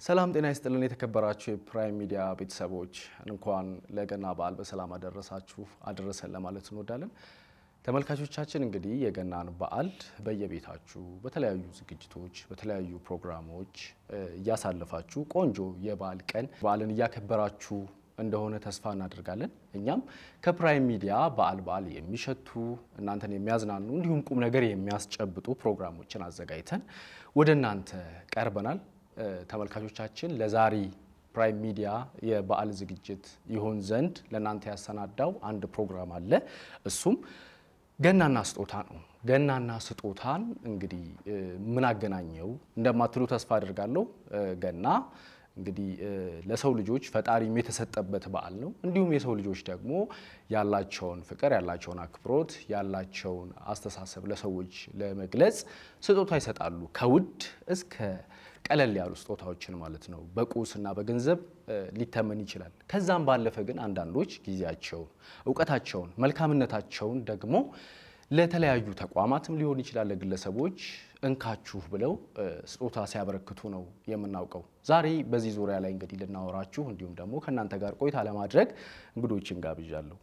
ሰላም ጤና ይስጥልን። የተከበራችሁ የፕራይም ሚዲያ ቤተሰቦች እንኳን ለገና በዓል በሰላም አደረሳችሁ አደረሰን ለማለት እንወዳለን። ተመልካቾቻችን እንግዲህ የገናን በዓል በየቤታችሁ በተለያዩ ዝግጅቶች፣ በተለያዩ ፕሮግራሞች እያሳለፋችሁ ቆንጆ የበዓል ቀን በዓልን እያከበራችሁ እንደሆነ ተስፋ እናደርጋለን። እኛም ከፕራይም ሚዲያ በዓል በዓል የሚሸቱ እናንተን የሚያዝናኑ እንዲሁም ቁም ነገር የሚያስጨብጡ ፕሮግራሞችን አዘጋጅተን ወደ እናንተ ቀርበናል። ተመልካቾቻችን ለዛሬ ፕራይም ሚዲያ የበዓል ዝግጅት ይሆን ዘንድ ለእናንተ ያሰናዳው አንድ ፕሮግራም አለ። እሱም ገናና ስጦታ ነው። ገናና ስጦታን እንግዲህ ምን አገናኘው እንደማትሉ ተስፋ አድርጋለሁ። ገና እንግዲህ ለሰው ልጆች ፈጣሪም የተሰጠበት በዓል ነው። እንዲሁም የሰው ልጆች ደግሞ ያላቸውን ፍቅር፣ ያላቸውን አክብሮት፣ ያላቸውን አስተሳሰብ ለሰዎች ለመግለጽ ስጦታ ይሰጣሉ። ከውድ እስከ ቀለል ያሉ ስጦታዎችን ማለት ነው። በቁስና በገንዘብ ሊተመን ይችላል። ከዛም ባለፈ ግን አንዳንዶች ጊዜያቸውን፣ እውቀታቸውን፣ መልካምነታቸውን ደግሞ ለተለያዩ ተቋማትም ሊሆን ይችላል ለግለሰቦች እንካችሁ ብለው ስጦታ ሲያበረክቱ ነው የምናውቀው። ዛሬ በዚህ ዙሪያ ላይ እንግዲህ ልናወራችሁ እንዲሁም ደግሞ ከእናንተ ጋር ቆይታ ለማድረግ እንግዶችን ጋብዣለሁ።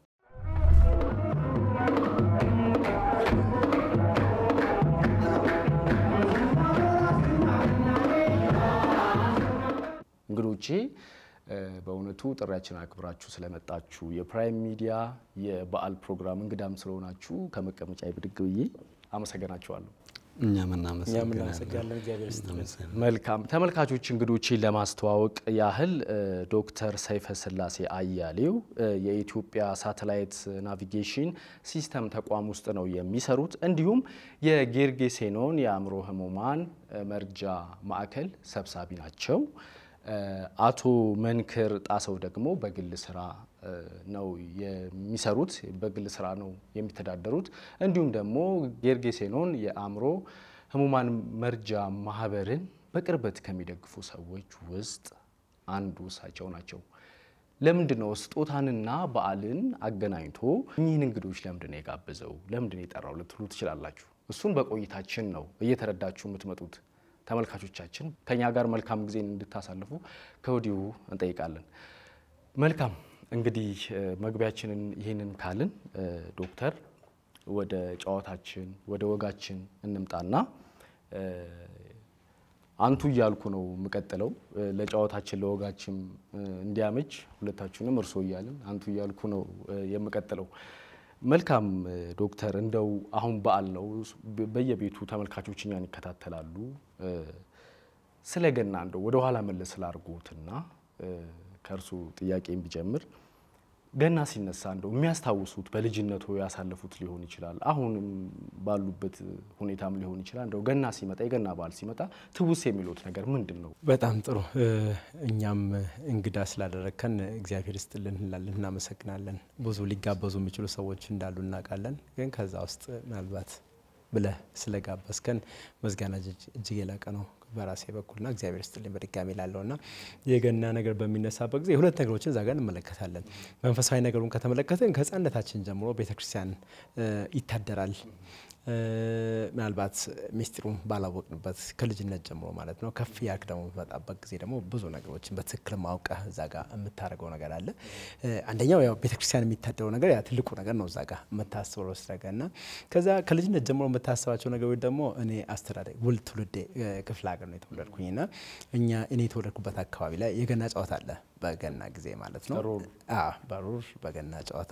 እንግዶቼ በእውነቱ ጥሪያችን አክብራችሁ ስለመጣችሁ የፕራይም ሚዲያ የበዓል ፕሮግራም እንግዳም ስለሆናችሁ ከመቀመጫ ብድግ ብዬ አመሰግናችኋለሁ። እኛም እናመሰግናለን። መልካም ተመልካቾች፣ እንግዶችን ለማስተዋወቅ ያህል ዶክተር ሰይፈ ስላሴ አያሌው የኢትዮጵያ ሳተላይት ናቪጌሽን ሲስተም ተቋም ውስጥ ነው የሚሰሩት። እንዲሁም የጌርጌሴኖን የአእምሮ ህሙማን መርጃ ማዕከል ሰብሳቢ ናቸው። አቶ መንክር ጣሰው ደግሞ በግል ስራ ነው የሚሰሩት፣ በግል ስራ ነው የሚተዳደሩት። እንዲሁም ደግሞ ጌርጌሴኖን የአእምሮ ህሙማን መርጃ ማህበርን በቅርበት ከሚደግፉ ሰዎች ውስጥ አንዱ እሳቸው ናቸው። ለምንድን ነው ስጦታንና በዓልን አገናኝቶ እኚህን እንግዶች ለምንድን ነው የጋበዘው? ለምንድን ነው የጠራው ልትሉ ትችላላችሁ። እሱን በቆይታችን ነው እየተረዳችሁ የምትመጡት። ተመልካቾቻችን ከኛ ጋር መልካም ጊዜ እንድታሳልፉ ከወዲሁ እንጠይቃለን። መልካም እንግዲህ መግቢያችንን ይህንን ካልን ዶክተር ወደ ጨዋታችን ወደ ወጋችን እንምጣና አንቱ እያልኩ ነው የምቀጥለው። ለጨዋታችን ለወጋችን እንዲያመች ሁለታችሁንም እርሶ እያልን አንቱ እያልኩ ነው የምቀጥለው። መልካም ዶክተር፣ እንደው አሁን በዓል ነው፣ በየቤቱ ተመልካቾች እኛን ይከታተላሉ። ስለ ገና እንደው ወደ ኋላ መለስ ስላርጉትና ከእርሱ ጥያቄ ቢጀምር ገና ሲነሳ እንደው የሚያስታውሱት በልጅነቱ ያሳለፉት ሊሆን ይችላል፣ አሁንም ባሉበት ሁኔታም ሊሆን ይችላል። እንደው ገና ሲመጣ የገና በዓል ሲመጣ ትውስ የሚሉት ነገር ምንድን ነው? በጣም ጥሩ። እኛም እንግዳ ስላደረግከን እግዚአብሔር ይስጥልን እንላለን፣ እናመሰግናለን። ብዙ ሊጋበዙ የሚችሉ ሰዎች እንዳሉ እናውቃለን። ግን ከዛ ውስጥ ምናልባት ብለህ ስለጋበዝከን ምስጋና እጅግ የላቀ ነው በራሴ በኩልና እግዚአብሔር ስጥልኝ በድጋሚ ላለው ና የገና ነገር በሚነሳበት ጊዜ ሁለት ነገሮችን እዛ ጋር እንመለከታለን። መንፈሳዊ ነገሩን ከተመለከትን ከሕፃንነታችን ጀምሮ ቤተክርስቲያን ይታደራል። ምናልባት ሚስጢሩን ባላወቅንበት ከልጅነት ጀምሮ ማለት ነው። ከፍ ያልክ ደግሞ በመጣበት ጊዜ ደግሞ ብዙ ነገሮችን በትክክል ማውቀህ እዛ ጋር የምታደርገው ነገር አለ። አንደኛው ያው ቤተክርስቲያን የሚታደረው ነገር ያ ትልቁ ነገር ነው። እዛ ጋር የምታስበው ስረጋ እና ከዛ ከልጅነት ጀምሮ የምታስባቸው ነገሮች ደግሞ እኔ አስተዳደግ ውል ትውልዴ ክፍለ ሀገር ነው የተወለድኩኝ ና እኛ እኔ የተወለድኩበት አካባቢ ላይ የገና ጨዋታ አለ በገና ጊዜ ማለት ነው። በሩር በገና ጨዋታ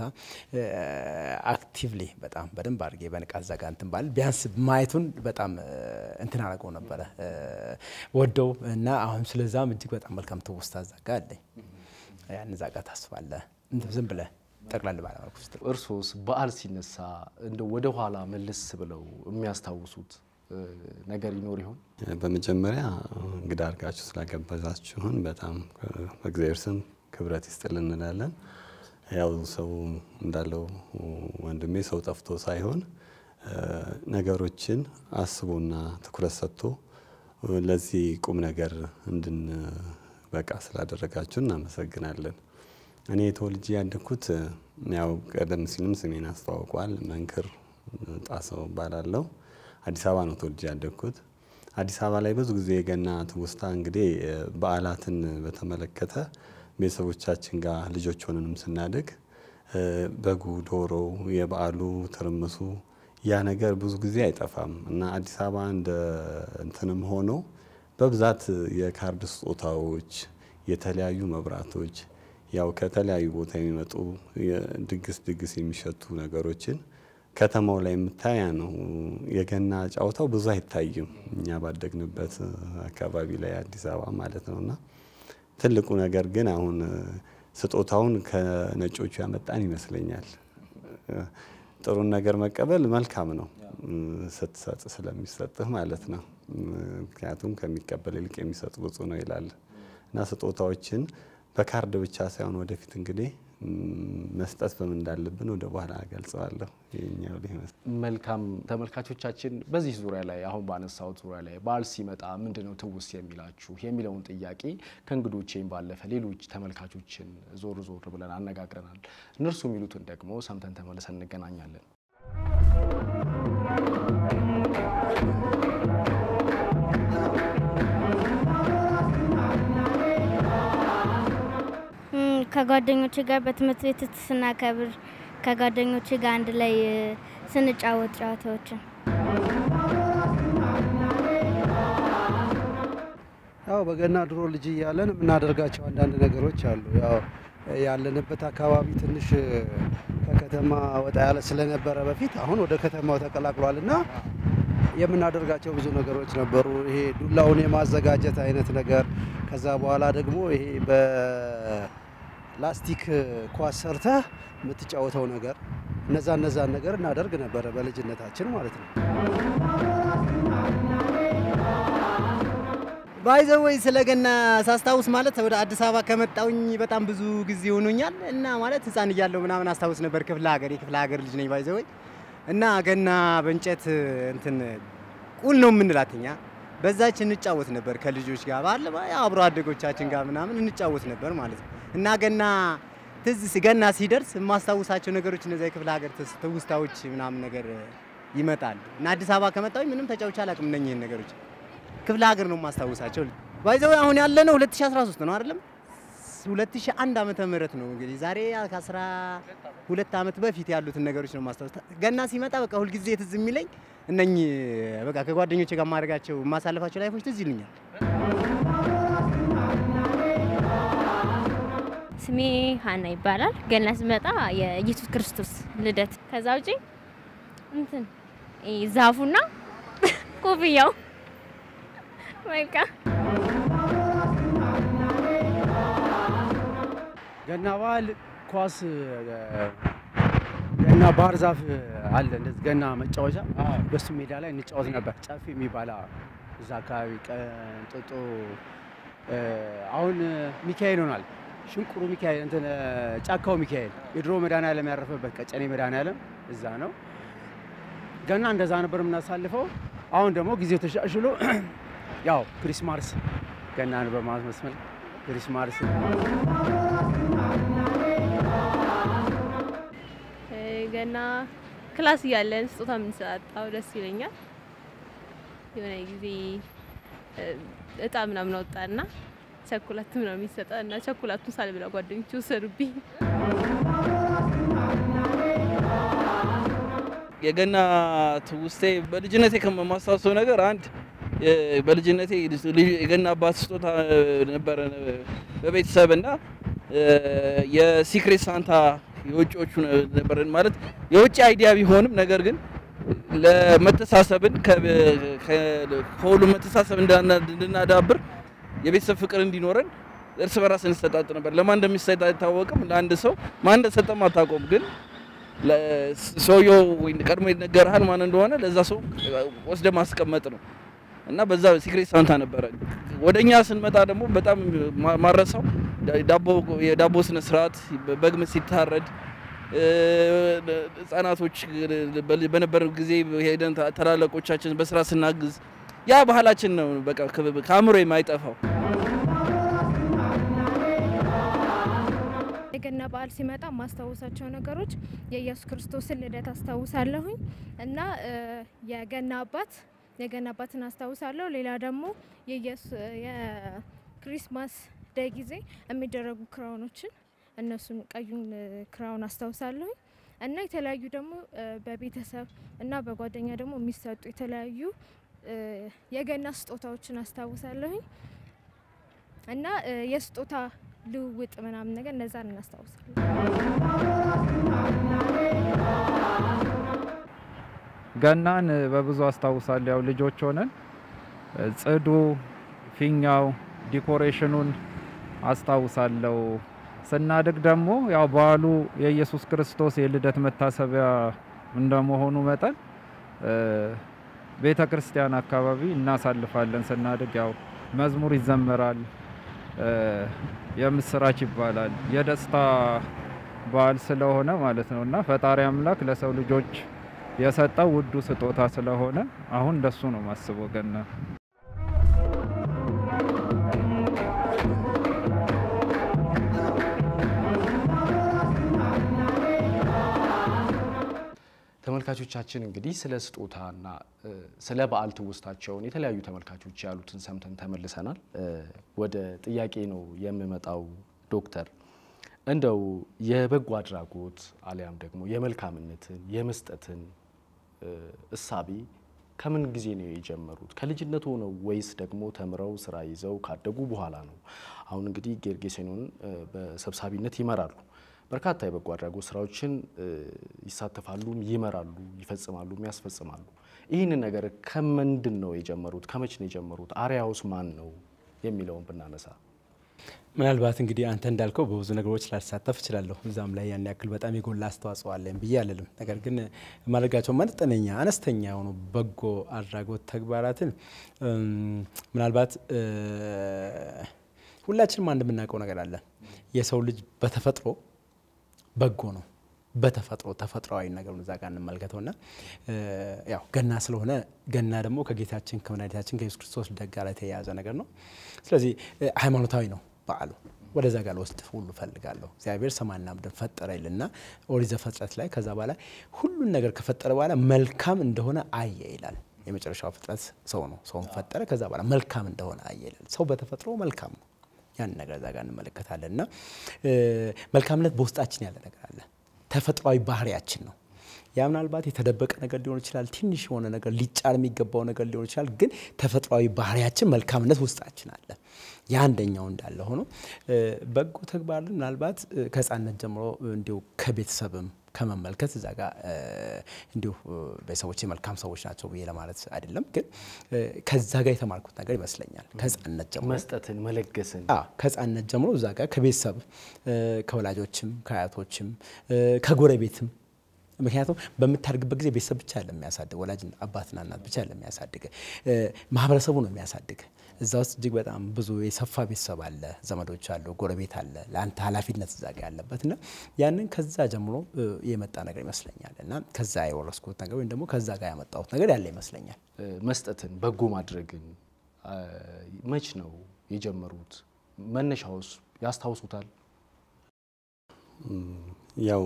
አክቲቭሊ በጣም በደንብ አድርጌ በንቃት ዘጋ እንትን ባል ቢያንስ ማየቱን በጣም እንትን አደረገው ነበረ ወደው እና አሁን ስለዛም እጅግ በጣም መልካም ትውስታ ዛጋ አለኝ። ያን ዛጋ ታስባለ ዝም ብለ ጠቅላላ ባለመልኩ ውስጥ እርሶስ በዓል ሲነሳ እንደ ወደ ኋላ መለስ ብለው የሚያስታውሱት ነገር ይኖር ይሆን? በመጀመሪያ እንግዳ አድርጋችሁ ስላገበዛችሁን በጣም በእግዚአብሔር ስም ክብረት ይስጥል እንላለን። ያው ሰው እንዳለው ወንድሜ ሰው ጠፍቶ ሳይሆን ነገሮችን አስቦና ትኩረት ሰጥቶ ለዚህ ቁም ነገር እንድንበቃ ስላደረጋችሁ እናመሰግናለን። እኔ ተወልጄ ያደግኩት ያው ቀደም ሲልም ስሜን አስተዋውቋል። መንክር ጣሰው እባላለሁ። አዲስ አበባ ነው ተወልጄ ያደግኩት። አዲስ አበባ ላይ ብዙ ጊዜ የገና ትውስታ እንግዲህ በዓላትን በተመለከተ ቤተሰቦቻችን ጋር ልጆች ሆነንም ስናድግ በጉ፣ ዶሮው፣ የበዓሉ ትርምሱ ያ ነገር ብዙ ጊዜ አይጠፋም እና አዲስ አበባ እንደ እንትንም ሆኖ በብዛት የካርድ ስጦታዎች፣ የተለያዩ መብራቶች ያው ከተለያዩ ቦታ የሚመጡ ድግስ ድግስ የሚሸቱ ነገሮችን ከተማው ላይ የምታያ ነው። የገና ጨዋታው ብዙ አይታይም እኛ ባደግንበት አካባቢ ላይ አዲስ አበባ ማለት ነው እና ትልቁ ነገር ግን አሁን ስጦታውን ከነጮቹ ያመጣን ይመስለኛል። ጥሩን ነገር መቀበል መልካም ነው ስትሰጥ ስለሚሰጥህ ማለት ነው። ምክንያቱም ከሚቀበል ይልቅ የሚሰጥ ብፁዕ ነው ይላል እና ስጦታዎችን በካርድ ብቻ ሳይሆን ወደፊት እንግዲህ መስጠት በምን እንዳለብን ወደ በኋላ ገልጸዋለሁ። ይኸኛው መልካም ተመልካቾቻችን፣ በዚህ ዙሪያ ላይ አሁን ባነሳሁት ዙሪያ ላይ በዓል ሲመጣ ምንድነው ትውስ የሚላችሁ የሚለውን ጥያቄ ከእንግዶቼም ባለፈ ሌሎች ተመልካቾችን ዞር ዞር ብለን አነጋግረናል። እነርሱ የሚሉትን ደግሞ ሰምተን ተመልሰን እንገናኛለን። ከጓደኞቼ ጋር በትምህርት ቤት ስናከብር ከጓደኞቼ ጋር አንድ ላይ ስንጫወት ጨዋታዎችን ያው በገና ድሮ ልጅ እያለን የምናደርጋቸው አንዳንድ ነገሮች አሉ። ያው ያለንበት አካባቢ ትንሽ ከከተማ ወጣ ያለ ስለነበረ በፊት አሁን ወደ ከተማው ተቀላቅሏል እና የምናደርጋቸው ብዙ ነገሮች ነበሩ። ይሄ ዱላውን የማዘጋጀት አይነት ነገር ከዛ በኋላ ደግሞ ይሄ በላስቲክ ኳስ ሰርተህ የምትጫወተው ነገር እነዛ እነዛን ነገር እናደርግ ነበረ በልጅነታችን ማለት ነው። ባይዘወይ ስለ ገና ሳስታውስ ማለት ወደ አዲስ አበባ ከመጣውኝ በጣም ብዙ ጊዜ ሆኖኛል እና ማለት ሕፃን እያለሁ ምናምን አስታውስ ነበር። ክፍለ ሀገር የክፍለ ሀገር ልጅ ነኝ ባይዘወይ እና ገና በእንጨት እንትን ቁል ነው የምንላት እኛ በዛች እንጫወት ነበር ከልጆች ጋር ባለ አብሮ አደጎቻችን ጋር ምናምን እንጫወት ነበር ማለት ነው። እና ገና ትዝ ገና ሲደርስ የማስታውሳቸው ነገሮች እነዚያ የክፍለ ሀገር ትውስታዎች ምናምን ነገር ይመጣሉ። እና አዲስ አበባ ከመጣሁኝ ምንም ተጫውቼ አላውቅም እነኝህን ነገሮች ክፍለ ሀገር ነው የማስታውሳቸው። ባይዘው አሁን ያለነው 2013 ነው አይደለም 2001 ዓመተ ምህረት ነው እንግዲህ ዛሬ ከ12 ዓመት በፊት ያሉትን ነገሮች ነው ማስታወስ። ገና ሲመጣ በቃ ሁልጊዜ ትዝ የሚለኝ እነኚህ በቃ ከጓደኞቼ ጋር ማድረጋቸው የማሳልፋቸው ላይፎች ትዝ ይሉኛል። ስሜ ሀና ይባላል። ገና ሲመጣ የኢየሱስ ክርስቶስ ልደት፣ ከዛ ውጪ እንትን ዛፉና ኮፍያው በቃ ገና በዓል ኳስ ገና ባህር ዛፍ አለ እንደዚህ ገና መጫወቻ በሱ ሜዳ ላይ እንጫወት ነበር። ጨፌ የሚባል እዛ አካባቢ ቀንጥጦ አሁን ሚካኤል ሆኗል። ሽንቁሩ ሚካኤል እንትን ጫካው ሚካኤል የድሮ መድኃኔዓለም ያረፈበት ቀጨኔ መድኃኔዓለም እዛ ነው። ገና እንደዛ ነበር የምናሳልፈው። አሁን ደግሞ ጊዜው ተሻሽሎ ያው ክሪስማስ ገናን በማስመስመል ክሪስማስ ገና ክላስ እያለን ስጦታ የምንሰጣጣው ደስ ይለኛል። የሆነ ጊዜ እጣ ምናምን አወጣና ቸኮላት ምናምን የሚሰጠ እና ቸኮላቱን ሳልበላ ጓደኞች ወሰዱብኝ። የገና ትውስቴ በልጅነቴ ከማስታውሰው ነገር አንድ በልጅነቴ የገና አባት ስጦታ ነበረ በቤተሰብ እና የሲክሬት ሳንታ የውጭዎቹ ነበር ማለት የውጭ አይዲያ ቢሆንም ነገር ግን ለመተሳሰብን ከሁሉም መተሳሰብ እንድናዳብር የቤተሰብ ፍቅር እንዲኖረን እርስ በራስ እንሰጣጥ ነበር። ለማን እንደሚሰጥ አይታወቅም። ለአንድ ሰው ማን እንደሰጠም አታውቀውም። ግን ሰውየው ወይ ቀድሞ ይነገርሃል ማን እንደሆነ ለዛ ሰው ወስደ ማስቀመጥ ነው እና በዛ ሲክሬት ሳንታ ነበረ። ወደኛ ስንመጣ ደግሞ በጣም ማረሳው ዳቦ የዳቦ ስነ ስርዓት በግም ሲታረድ ህጻናቶች በነበረ ጊዜ ሄደን ታላላቆቻችን በስራ ስናግዝ ያ ባህላችን ነው። በቃ ከአእምሮ የማይጠፋው የገና በዓል ሲመጣ ማስታወሳቸው ነገሮች የኢየሱስ ክርስቶስን ልደት አስታውሳለሁኝ እና የገና አባት የገና አባትን አስታውሳለሁ። ሌላ ደግሞ የኢየሱስ የክሪስማስ ዴይ ጊዜ የሚደረጉ ክራውኖችን እነሱን ቀዩን ክራውን አስታውሳለሁ እና የተለያዩ ደግሞ በቤተሰብ እና በጓደኛ ደግሞ የሚሰጡ የተለያዩ የገና ስጦታዎችን አስታውሳለሁኝ እና የስጦታ ልውውጥ ምናምን ነገር እነዛን እናስታውሳለን። ገናን በብዙ አስታውሳለሁ። ያው ልጆች ሆነን ጽዱ፣ ፊኛው፣ ዲኮሬሽኑን አስታውሳለሁ። ስናድግ ደግሞ ያው በዓሉ የኢየሱስ ክርስቶስ የልደት መታሰቢያ እንደመሆኑ መጠን ቤተ ክርስቲያን አካባቢ እናሳልፋለን። ስናድግ ያው መዝሙር ይዘመራል፣ የምስራች ይባላል። የደስታ በዓል ስለሆነ ማለት ነው እና ፈጣሪ አምላክ ለሰው ልጆች የሰጠው ውዱ ስጦታ ስለሆነ አሁን እንደሱ ነው ማስበው ገና። ተመልካቾቻችን እንግዲህ ስለ ስጦታና ስለ በዓል ትውስታቸውን የተለያዩ ተመልካቾች ያሉትን ሰምተን ተመልሰናል። ወደ ጥያቄ ነው የምመጣው ዶክተር እንደው የበጎ አድራጎት አሊያም ደግሞ የመልካምነትን የመስጠትን እሳቤ ከምን ጊዜ ነው የጀመሩት? ከልጅነት ሆነው ወይስ ደግሞ ተምረው ስራ ይዘው ካደጉ በኋላ ነው? አሁን እንግዲህ ጌርጌሴኖን በሰብሳቢነት ይመራሉ። በርካታ የበጎ አድራጎት ስራዎችን ይሳተፋሉም፣ ይመራሉ፣ ይፈጽማሉ፣ ያስፈጽማሉ። ይህንን ነገር ከምንድን ነው የጀመሩት? ከመች ነው የጀመሩት? አርያውስ ማን ነው የሚለውን ብናነሳ ምናልባት እንግዲህ አንተ እንዳልከው በብዙ ነገሮች ላልሳተፍ እችላለሁ። እዛም ላይ ያን ያክል በጣም የጎላ አስተዋጽኦ አለኝ ብዬ አልልም። ነገር ግን ማድረጋቸው መጠነኛ አነስተኛ የሆኑ በጎ አድራጎት ተግባራትን ምናልባት ሁላችንም አንድ የምናውቀው ነገር አለ። የሰው ልጅ በተፈጥሮ በጎ ነው። በተፈጥሮ ተፈጥሯዊ ነገር እዛ ጋር እንመልከተው ና ያው ገና ስለሆነ ገና ደግሞ ከጌታችን ከመድኃኒታችን ከኢየሱስ ክርስቶስ ልደት ጋር የተያያዘ ነገር ነው። ስለዚህ ሃይማኖታዊ ነው በዓሉ። ወደዛ ጋር ልወስድ ሁሉ ፈልጋለሁ። እግዚአብሔር ሰማይና ምድርን ፈጠረ ይልና ኦሪት ዘፍጥረት ላይ ከዛ በኋላ ሁሉን ነገር ከፈጠረ በኋላ መልካም እንደሆነ አየ ይላል። የመጨረሻው ፍጥረት ሰው ነው። ሰውን ፈጠረ። ከዛ በኋላ መልካም እንደሆነ አየ ይላል። ሰው በተፈጥሮ መልካም ነው። ያን ነገር እዛ ጋር እንመለከታለን እና መልካምነት በውስጣችን ያለ ነገር አለ። ተፈጥሯዊ ባህሪያችን ነው። ያ ምናልባት የተደበቀ ነገር ሊሆን ይችላል። ትንሽ የሆነ ነገር ሊጫር የሚገባው ነገር ሊሆን ይችላል። ግን ተፈጥሯዊ ባህሪያችን መልካምነት ውስጣችን አለ። ያ አንደኛው እንዳለ ሆኖ በጎ ተግባር ምናልባት ከሕፃንነት ጀምሮ እንዲሁ ከቤተሰብም ከመመልከት እዛ ጋር እንዲሁ ቤተሰቦች መልካም ሰዎች ናቸው ብዬ ለማለት አይደለም፣ ግን ከዛ ጋር የተማርኩት ነገር ይመስለኛል። ከሕፃንነት ጀምሮ መስጠትን፣ መለገስን ከሕፃንነት ጀምሮ እዛ ጋር ከቤተሰብ ከወላጆችም ከአያቶችም ከጎረቤትም ምክንያቱም በምታድግበት ጊዜ ቤተሰብ ብቻ ያለ የሚያሳድግ ወላጅ አባትና እናት ብቻ ያለ የሚያሳድግ ማህበረሰቡ ነው የሚያሳድግ። እዛ ውስጥ እጅግ በጣም ብዙ የሰፋ ቤተሰብ አለ፣ ዘመዶች አሉ፣ ጎረቤት አለ፣ ለአንተ ኃላፊነት እዛ ጋ ያለበት እና ያንን ከዛ ጀምሮ የመጣ ነገር ይመስለኛል እና ከዛ የወረስኩት ነገር ወይም ደግሞ ከዛ ጋር ያመጣሁት ነገር ያለ ይመስለኛል። መስጠትን በጎ ማድረግን መች ነው የጀመሩት? መነሻውስ ያስታውሱታል? ያው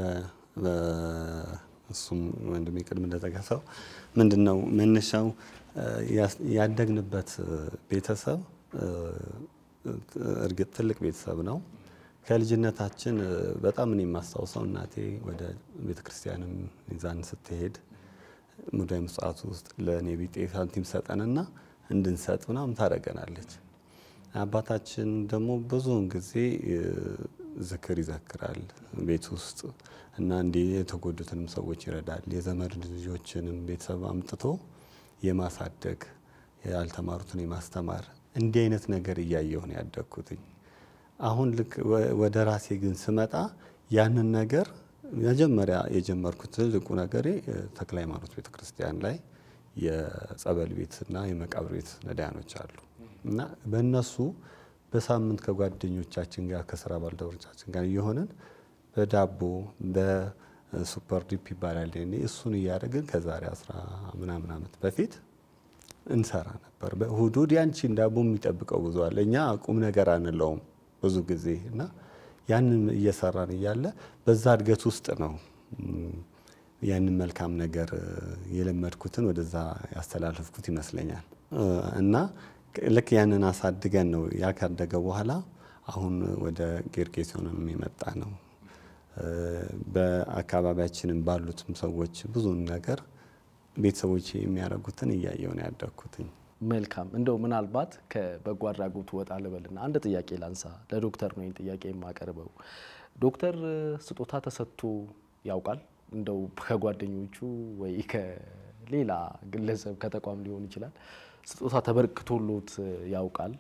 እሱም ወንድሜ ቅድም እንደጠቀሰው ምንድን ነው መነሻው ያደግንበት ቤተሰብ እርግጥ ትልቅ ቤተሰብ ነው። ከልጅነታችን በጣም እኔ የማስታውሰው እናቴ ወደ ቤተ ክርስቲያንም ይዛን ስትሄድ ሙዳየ ምጽዋት ውስጥ ለእኔ ቢጤ ሳንቲም ሰጠንና እንድንሰጥ ምናምን ታደርገናለች። አባታችን ደግሞ ብዙውን ጊዜ ዝክር ይዘክራል ቤት ውስጥ እና እንዲህ የተጎዱትንም ሰዎች ይረዳል። የዘመድ ልጆችንም ቤተሰብ አምጥቶ የማሳደግ ያልተማሩትን የማስተማር እንዲህ አይነት ነገር እያየሁ ነው ያደግኩትኝ። አሁን ልክ ወደ ራሴ ግን ስመጣ ያንን ነገር መጀመሪያ የጀመርኩት ትልቁ ነገሬ ተክለ ሃይማኖት ቤተ ክርስቲያን ላይ የጸበል ቤትና የመቃብር ቤት ነዳያኖች አሉ እና በእነሱ በሳምንት ከጓደኞቻችን ጋር ከስራ ባልደረቦቻችን ጋር እየሆንን በዳቦ በሱፐር ዲፕ ይባላል እኔ እሱን እያደረግን ከዛሬ አስራ ምናምን ዓመት በፊት እንሰራ ነበር። በእሁድ እሁድ ያንቺን ዳቦ የሚጠብቀው ብዙ አለ። እኛ ቁም ነገር አንለውም ብዙ ጊዜ እና ያንን እየሰራን እያለ በዛ እድገት ውስጥ ነው ያንን መልካም ነገር የለመድኩትን ወደዛ ያስተላለፍኩት ይመስለኛል እና ልክ ያንን አሳድገን ነው ያ ካደገ በኋላ አሁን ወደ ጌርጌሴኖንም የመጣ ነው። በአካባቢያችንም ባሉትም ሰዎች ብዙን ነገር ቤተሰቦች የሚያደርጉትን እያየው ነው ያደግኩትኝ። መልካም እንደው ምናልባት ከበጎ አድራጎት ወጣ ልበልና አንድ ጥያቄ ላንሳ። ለዶክተር ነው ይህን ጥያቄ የማቀርበው። ዶክተር ስጦታ ተሰጥቶ ያውቃል? እንደው ከጓደኞቹ ወይ ከሌላ ግለሰብ ከተቋም ሊሆን ይችላል ስጦታ ተበርክቶሎት ያውቃል?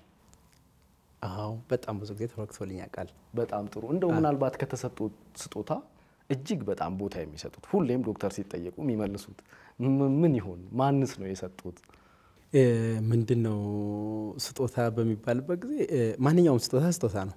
አዎ በጣም ብዙ ጊዜ ተበርክቶልኝ ያውቃል። በጣም ጥሩ። እንደው ምናልባት ከተሰጡት ስጦታ እጅግ በጣም ቦታ የሚሰጡት ሁሌም ዶክተር ሲጠየቁ የሚመልሱት ምን ይሆን? ማንስ ነው የሰጡት? ምንድን ነው ስጦታ በሚባልበት ጊዜ ማንኛውም ስጦታ ስጦታ ነው።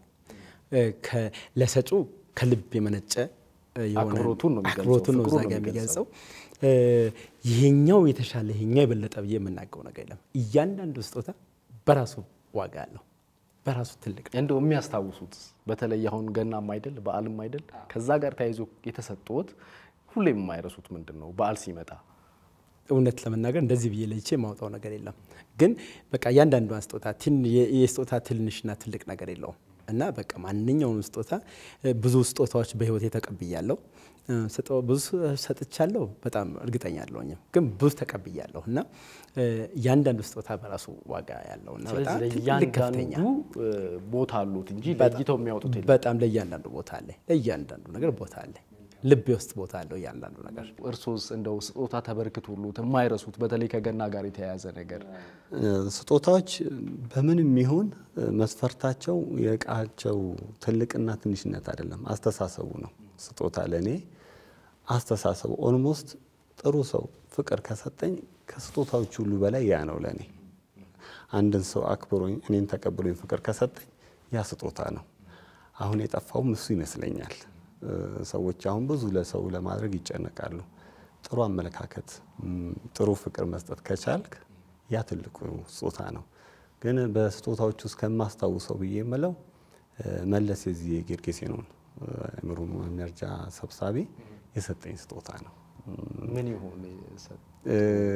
ለሰጩ ከልብ የመነጨ የሆነ አክብሮቱን ነው የሚገልጸው፣ አክብሮቱን ነው እዛ ፍቅሩን ነው ጋ የሚገልጸው። የሚገልጸው። ይሄኛው የተሻለ ይሄኛው የበለጠ ብዬ የምናገው ነገር የለም። እያንዳንዱ ስጦታ በራሱ ዋጋ አለው፣ በራሱ ትልቅ ነው። እንደው የሚያስታውሱት በተለይ አሁን ገናም አይደል በዓልም አይደል ከዛ ጋር ተያይዞ የተሰጡት ሁሌም የማይረሱት ምንድን ነው በዓል ሲመጣ እውነት ለመናገር እንደዚህ ብዬ ለይቼ የማውጣው ነገር የለም። ግን በቃ እያንዳንዷን ስጦታ ትን- የ- የስጦታ ትንንሽና ትልቅ ነገር የለውም እና በቃ ማንኛውም ስጦታ ብዙ ስጦታዎች በህይወቴ ተቀብያለሁ። እ፣ ስጦ- ብዙ ሰጥቻለሁ በጣም እርግጠኛ አለሁኝም፣ ግን ብዙ ተቀብያለሁ እና እ፣ እያንዳንዱ ስጦታ በራሱ ዋጋ ያለው እና በጣም ስለዚህ ትልቅ ከፍተኛ ለእያንዳንዱ እ፣ ቦታ አሉት እንጂ በጣም- ለይተው የሚያወጡት የለም። በጣም ለእያንዳንዱ ቦታ አለ፣ ለእያንዳንዱ ነገር ቦታ አለ። ልቤ ውስጥ ቦታ አለው እያንዳንዱ ነገር። እርሶስ እንደው ስጦታ ተበርክቶሎት የማይረሱት በተለይ ከገና ጋር የተያያዘ ነገር ስጦታዎች በምንም ይሁን መስፈርታቸው የእቃቸው ትልቅና ትንሽነት አይደለም፣ አስተሳሰቡ ነው። ስጦታ ለእኔ አስተሳሰቡ ኦልሞስት ጥሩ ሰው ፍቅር ከሰጠኝ ከስጦታዎች ሁሉ በላይ ያ ነው ለእኔ። አንድን ሰው አክብሮኝ እኔን ተቀብሎኝ ፍቅር ከሰጠኝ ያ ስጦታ ነው። አሁን የጠፋውም እሱ ይመስለኛል። እ፣ ሰዎች አሁን ብዙ ለሰው ለማድረግ ይጨነቃሉ። ጥሩ አመለካከት፣ ም፣ ጥሩ ፍቅር መስጠት ከቻልክ ያ ትልቁ ስጦታ ነው። ግን በስጦታዎች ውስጥ ከማስታውሰው ብዬ የምለው እ፣ መለስ የዚህ የጌርጌሴኖን አእምሮ መርጃ ሰብሳቢ የሰጠኝ ስጦታ ነው። ምን ይሆን የሰ- እ፣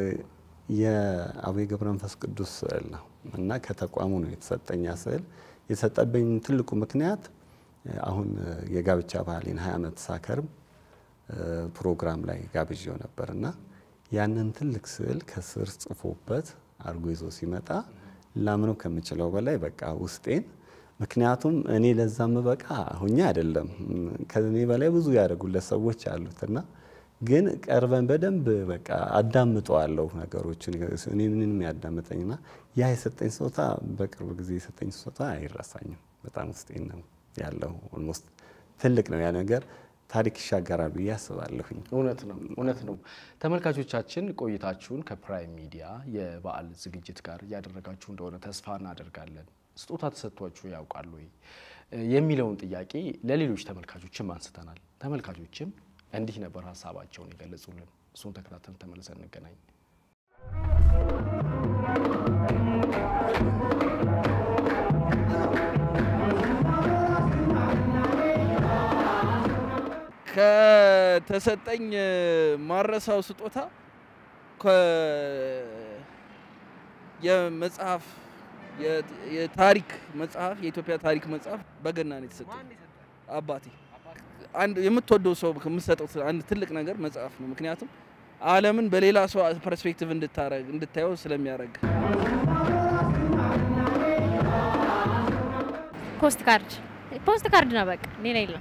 የአቡነ ገብረ መንፈስ ቅዱስ ስዕል ነው እና ከተቋሙ ነው የተሰጠኝ ያ ስዕል። የሰጠብኝ ትልቁ ምክንያት እ፣ አሁን እ፣ የጋብቻ ባህሌን ሀያ ዓመት ሳከርም እ፣ ፕሮግራም ላይ ጋብዤው ነበር እና ያንን ትልቅ ስዕል ከስር ጽፎበት አድርጎ ይዞ ሲመጣ ላምነው ከምችለው በላይ በቃ ውስጤን ምክንያቱም እኔ ለዛ ምበቃ ሁኜ አይደለም ከእኔ በላይ ብዙ ያደርጉለት ሰዎች አሉት እና ግን ቀርበን በደንብ በቃ አዳምጠዋለሁ ነገሮችን እኔ ምንም ያዳምጠኝና ያ የሰጠኝ ስጦታ በቅርብ ጊዜ የሰጠኝ ስጦታ አይረሳኝም። በጣም ውስጤን ነው ያለው። ኦልሞስት ትልቅ ነው ያ ነገር ታሪክ ይሻገራል ብዬ አስባለሁኝ። እውነት ነው፣ እውነት ነው። ተመልካቾቻችን ቆይታችሁን ከፕራይም ሚዲያ የበዓል ዝግጅት ጋር እያደረጋችሁ እንደሆነ ተስፋ እናደርጋለን። ስጦታ ተሰጥቷችሁ ያውቃሉ ወይ የሚለውን ጥያቄ ለሌሎች ተመልካቾችም አንስተናል። ተመልካቾችም እንዲህ ነበር ሀሳባቸውን የገለጹልን። እሱን ተከታተል ተመልሰን እንገናኝ። ከተሰጠኝ ማረሳው ስጦታ ከ- የመጽሐፍ የ- የታሪክ መጽሐፍ የኢትዮጵያ ታሪክ መጽሐፍ በገና ነው የተሰጠኝ። አባቴ አንድ የምትወደው ሰው ከምትሰጠው አንድ ትልቅ ነገር መጽሐፍ ነው። ምክንያቱም ዓለምን በሌላ ሰው ፐርስፔክቲቭ እንድታረግ እንድታየው ስለሚያደርግ ፖስት ካርድ ፖስት ካርድ ነው በቃ ሌላ የለም።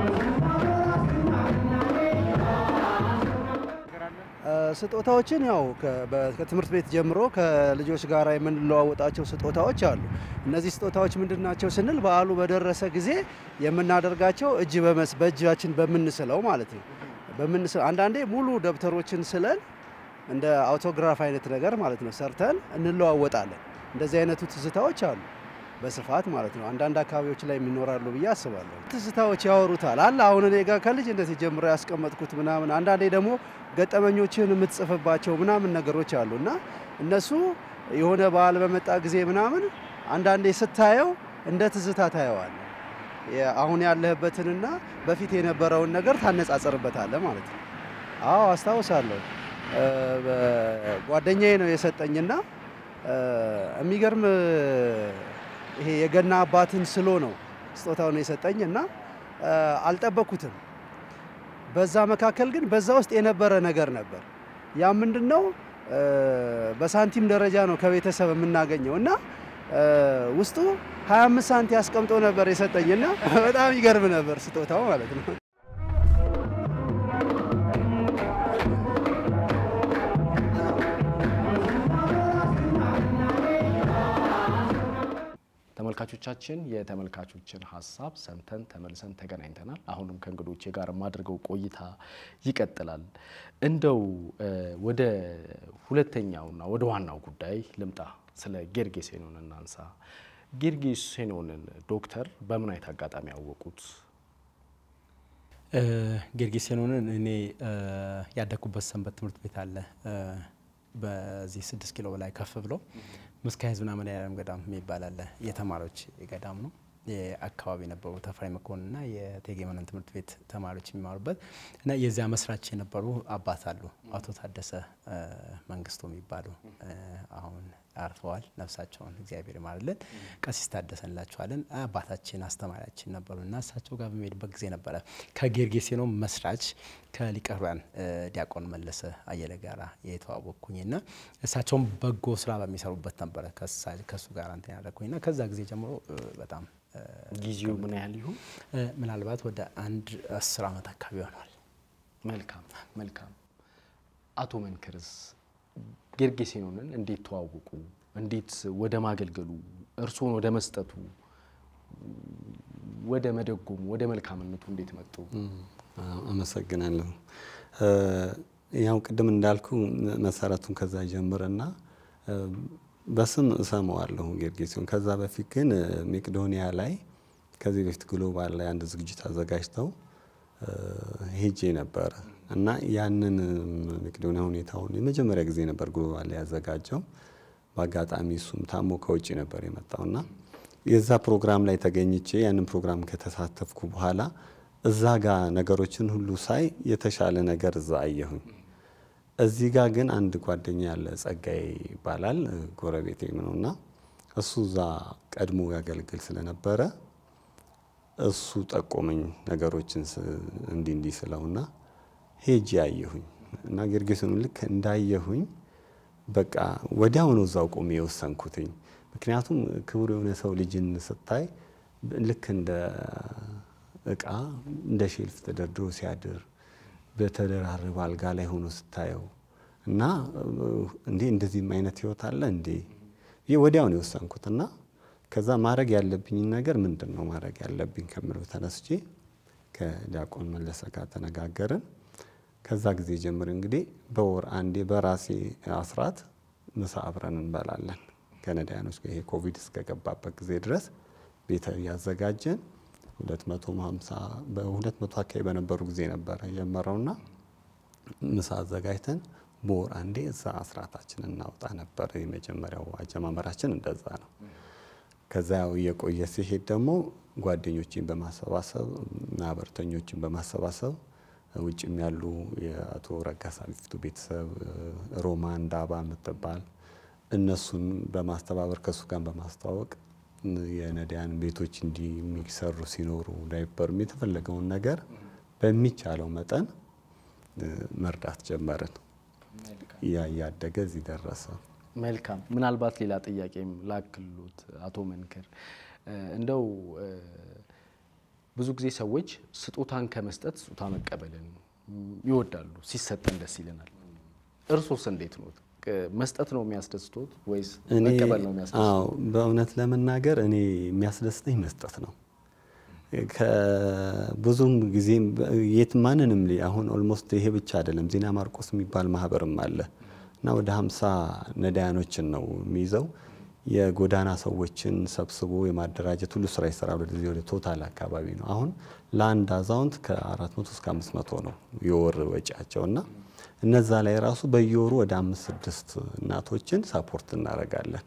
ስጦታዎችን ያው ከ- በ- ከትምህርት ቤት ጀምሮ ከልጆች ጋር የምንለዋወጣቸው ስጦታዎች አሉ። እነዚህ ስጦታዎች ምንድን ናቸው ስንል በዓሉ በደረሰ ጊዜ የምናደርጋቸው እጅ በመስ በእጃችን በምንስለው ማለት ነው። በምንስለው አንዳንዴ ሙሉ ደብተሮችን ስለን እንደ አውቶግራፍ አይነት ነገር ማለት ነው ሰርተን እንለዋወጣለን። እንደዚህ አይነቱ ትዝታዎች አሉ በስፋት ማለት ነው። አንዳንድ አካባቢዎች ላይ የሚኖራሉ ብዬ አስባለሁ። ትዝታዎች ያወሩታል አለ አሁን እኔ ጋር ከልጅነት ጀምሮ ያስቀመጥኩት ምናምን፣ አንዳንዴ ደግሞ ገጠመኞችን የምትጽፍባቸው ምናምን ነገሮች አሉ እና እነሱ የሆነ በዓል በመጣ ጊዜ ምናምን አንዳንዴ ስታየው እንደ ትዝታ ታየዋል። አሁን ያለህበትንና በፊት የነበረውን ነገር ታነጻጸርበታለህ ማለት ነው። አዎ አስታውሳለሁ። እ፣ በ- ጓደኛዬ ነው የሰጠኝና እ፣ የሚገርም ይሄ የገና አባትን ስሎ ነው ስጦታውን የሰጠኝ እና እ፣ አልጠበኩትም። በዛ መካከል ግን በዛ ውስጥ የነበረ ነገር ነበር። ያ ምንድን ነው? እ፣ በሳንቲም ደረጃ ነው ከቤተሰብ የምናገኘው እና እ፣ ውስጡ 25 ሳንቲ አስቀምጦ ነበር የሰጠኝና በጣም ይገርም ነበር ስጦታው ማለት ነው። ተመልካቾቻችን የተመልካቾችን ሀሳብ ሰምተን ተመልሰን ተገናኝተናል። አሁንም ከእንግዶቼ ጋር የማድርገው ቆይታ ይቀጥላል። እንደው እ፣ ወደ ሁለተኛውና ወደ ዋናው ጉዳይ ልምጣ። ስለ ጌርጌሴኖን እናንሳ። ጌርጌሴኖንን ዶክተር በምን አይነት አጋጣሚ ያወቁት? እ፣ ጌርጌሴኖንን እኔ እ፣ ያደግኩበት ሰንበት ትምህርት ቤት አለ እ፣ በዚህ ስድስት ኪሎ በላይ ከፍ ብሎ ምስካየ ሕዝብና መድኃኔዓለም ገዳም የሚባል አለ። የተማሪዎች ገዳም ነው። የአካባቢ የነበሩ ተፈሪ መኮንንና የእቴጌ መነን ትምህርት ቤት ተማሪዎች የሚማሩበት እና የዚያ መስራች የነበሩ አባት አሉ። አቶ ታደሰ እ፣ መንግስቱ የሚባሉ እ፣ አሁን አርፈዋል። ነፍሳቸውን እግዚአብሔር ይማርልን። ቀሲስ ታደሰ እንላቸዋለን። አባታችን አስተማሪያችን ነበሩ እና እሳቸው ጋር በሚሄድበት ጊዜ ነበረ ከጌርጌሴኖ መስራች ከሊቀ ሕሩያን እ፣ ዲያቆን መለሰ አየለ ጋራ የተዋወቅኩኝ እና እሳቸውም በጎ ስራ በሚሰሩበት ነበረ ከሳ- ከእሱ ጋር እንትን ያደረግኩኝ እና ከዛ ጊዜ ጀምሮ እ፣ በጣም እ፣ ጊዜው ምን ያህል ይሁን? እ፣ ምናልባት ወደ አንድ አስር ዓመት አካባቢ ሆኗል። መልካም መልካም። አቶ መንክርስ ጌርጌሴኖንን እንዴት ተዋወቁ? እንዴት ወደ ማገልገሉ፣ እርስዎን ወደ መስጠቱ፣ ወደ መደጎሙ፣ ወደ መልካምነቱ እንዴት መጡ? አዎ፣ አመሰግናለሁ። እ፣ ያው ቅድም እንዳልኩ መሰረቱን ከዛ ጀምርና እ፣ በስም እሰማዋለሁ ጌርጌሴኖን። ከዛ በፊት ግን እ፣ መቄዶንያ ላይ ከዚህ በፊት ግሎባል ላይ አንድ ዝግጅት አዘጋጅተው እ፣ ሄጄ ነበረ እና ያንን መቄዶንያ ሁኔታውን የመጀመሪያ ጊዜ ነበር ግሎባል ላይ ያዘጋጀው። በአጋጣሚ እሱም ታሞ ከውጭ ነበር የመጣውና የዛ ፕሮግራም ላይ ተገኝቼ ያንን ፕሮግራም ከተሳተፍኩ በኋላ እዛ ጋር ነገሮችን ሁሉ ሳይ የተሻለ ነገር እዛ አየሁኝ። እዚህ ጋር ግን አንድ ጓደኛ ያለ ጸጋዬ ይባላል ጎረቤቴም ነውና እሱ እዛ ቀድሞ ያገለግል ስለነበረ እሱ ጠቆመኝ ነገሮችን ስ- እንዲህ እንዲህ ስለውና ሄጄ አየሁኝ እና ጌርጌሴኖን ልክ እንዳየሁኝ በቃ ወዲያውኑ እዛው ቆሜ የወሰንኩትኝ። ምክንያቱም ክቡር የሆነ ሰው ልጅን ስታይ ብ- ልክ እንደ እቃ እንደ ሼልፍ ተደርድሮ ሲያድር በተደራረበ አልጋ ላይ ሆኖ ስታየው እና እንዴ እንደዚህም አይነት ህይወት አለ እንዴ ይህ ወዲያውኑ የወሰንኩት እና ከዛ ማድረግ ያለብኝን ነገር ምንድን ነው ማድረግ ያለብኝ ከምለው ተነስቼ ከዲያቆን መለሰ ጋር ተነጋገርን። ከዛ ጊዜ ጀምር እንግዲህ በወር አንዴ በራሴ አስራት ምሳ አብረን እንበላለን ከነዳያኖች ጋር ይሄ ኮቪድ እስከገባበት ጊዜ ድረስ ቤተ እያዘጋጀን ሁለት መቶ ሃምሳ በሁለት መቶ አካባቢ በነበሩ ጊዜ ነበረ የጀመረውና ምሳ አዘጋጅተን በወር አንዴ እዛ አስራታችን እናውጣ ነበር። የመጀመሪያው አጀማመራችን እንደዛ ነው። ከዛ ያው እየቆየ ሲሄድ ደግሞ ጓደኞችን በማሰባሰብ ማህበርተኞችን በማሰባሰብ ውጭም ያሉ የአቶ ረጋሳ ቢፍቱ ቤተሰብ ሮማን ዳባ የምትባል እነሱን በማስተባበር ከእሱ ጋር በማስተዋወቅ የነዳያን ቤቶች እንዲህ የሚሰሩ ሲኖሩ ዳይፐርም የተፈለገውን ነገር በሚቻለው መጠን መርዳት ጀመርን። ያ እያደገ እዚህ ደረሰ። መልካም። ምናልባት ሌላ ጥያቄም ላክሉት አቶ መንክር እንደው ብዙ ጊዜ ሰዎች ስጦታን ከመስጠት ስጦታ መቀበልን ይወዳሉ። ሲሰጠን ደስ ይለናል። እርሶስ እንዴት ነው? መስጠት ነው የሚያስደስቶት ወይስ እኔ መቀበል ነው የሚያስደስቶት? አዎ በእውነት ለመናገር እኔ የሚያስደስተኝ መስጠት ነው። ከብዙም ጊዜም የት ማንንም ሊ አሁን ኦልሞስት ይሄ ብቻ አይደለም። ዜና ማርቆስ የሚባል ማህበርም አለ እና ወደ ሀምሳ ነዳያኖችን ነው የሚይዘው የጎዳና ሰዎችን ሰብስቦ የማደራጀት ሁሉ ስራ ይሰራል። ወደዚህ ወደ ቶታል አካባቢ ነው። አሁን ለአንድ አዛውንት ከ400 እስከ 500 ነው የወር ወጪያቸው እና እነዛ ላይ ራሱ በየወሩ ወደ አምስት ስድስት እናቶችን ሳፖርት እናደርጋለን።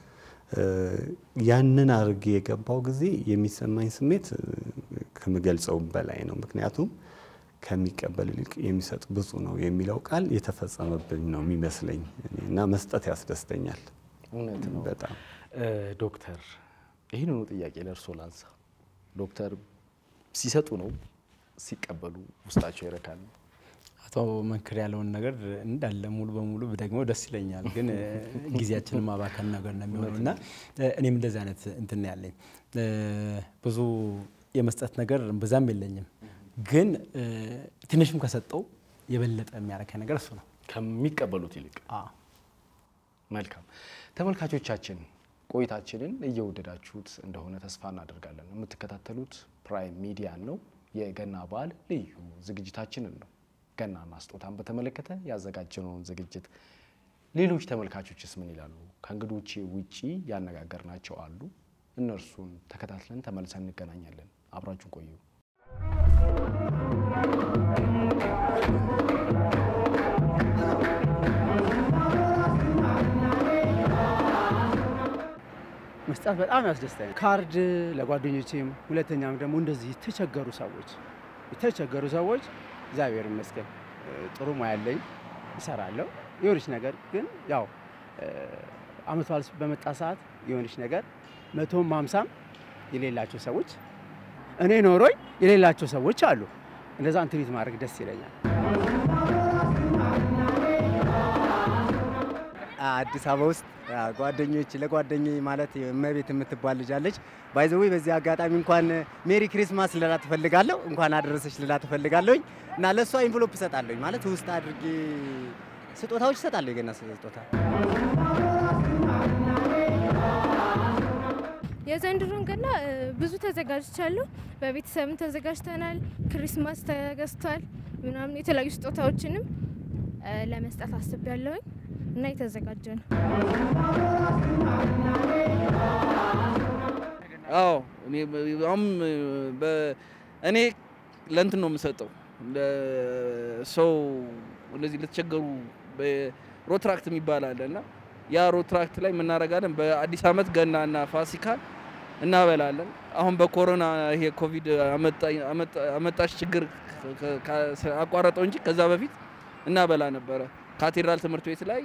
ያንን አድርጌ የገባው ጊዜ የሚሰማኝ ስሜት ከምገልጸው በላይ ነው። ምክንያቱም ከሚቀበል ይልቅ የሚሰጥ ብፁዕ ነው የሚለው ቃል የተፈጸመብኝ ነው የሚመስለኝ እና መስጠት ያስደስተኛል። እውነት ነው። በጣም ዶክተር ይህንኑ ጥያቄ ለእርሶ ላንሳ። ዶክተር ሲሰጡ ነው ሲቀበሉ ውስጣቸው ይረካል? አቶ መንክር ያለውን ነገር እንዳለ ሙሉ በሙሉ ደግሞ ደስ ይለኛል፣ ግን ጊዜያችንን ማባከን ነገር ነው የሚሆነው እና እኔም እንደዚህ አይነት እንትን ያለኝ ብዙ የመስጠት ነገር ብዛም የለኝም፣ ግን ትንሽም ከሰጠው የበለጠ የሚያረካኝ ነገር እሱ ነው ከሚቀበሉት ይልቅ። መልካም ተመልካቾቻችን ቆይታችንን እየወደዳችሁት እንደሆነ ተስፋ እናደርጋለን። የምትከታተሉት ፕራይም ሚዲያን ነው። የገና በዓል ልዩ ዝግጅታችንን ነው። ገናና ስጦታን በተመለከተ ያዘጋጀነውን ዝግጅት ሌሎች ተመልካቾችስ ምን ይላሉ? ከእንግዶቼ ውጪ ያነጋገርናቸው አሉ። እነርሱን ተከታትለን ተመልሰን እንገናኛለን። አብራችሁን ቆዩ። መስጠት በጣም ያስደስተኛል። ካርድ ለጓደኞቼም፣ ሁለተኛም ደግሞ እንደዚህ የተቸገሩ ሰዎች የተቸገሩ ሰዎች እግዚአብሔር ይመስገን ጥሩ ሙያ ያለኝ እሰራለሁ። የሆነች ነገር ግን ያው አመት በዓል በመጣ ሰዓት የሆነች ነገር መቶም ሃምሳም የሌላቸው ሰዎች እኔ ኖሮኝ የሌላቸው ሰዎች አሉ። እንደዛ ትሪት ማድረግ ደስ ይለኛል። አዲስ አበባ ውስጥ ጓደኞች ለጓደኛ ማለት እመቤት የምትባል ልጅ አለች። ባይዘዌ በዚህ አጋጣሚ እንኳን ሜሪ ክሪስማስ ልላ ትፈልጋለሁ፣ እንኳን አደረሰች ልላ ትፈልጋለሁኝ እና ለእሷ ኢንቨሎፕ እሰጣለሁኝ ማለት ውስጥ አድርጌ ስጦታዎች እሰጣለሁ። የገና ስጦታ የዘንድሮን ገና ብዙ ተዘጋጅቻለሁ። በቤተሰብም ተዘጋጅተናል። ክሪስማስ ተገዝቷል ምናምን የተለያዩ ስጦታዎችንም ለመስጠት አስቤያለሁኝ እና የተዘጋጀ ነው። አዎ እኔ አሁን እኔ ለእንትን ነው የምሰጠው ሰው እንደዚህ ለተቸገሩ ሮትራክት የሚባል አለ እና ያ ሮትራክት ላይ የምናደርጋለን። በአዲስ ዓመት ገናና ፋሲካ እናበላለን። አሁን በኮሮና ይሄ ኮቪድ አመጣሽ ችግር አቋረጠው እንጂ ከዛ በፊት እናበላ ነበረ። ካቴድራል ትምህርት ቤት ላይ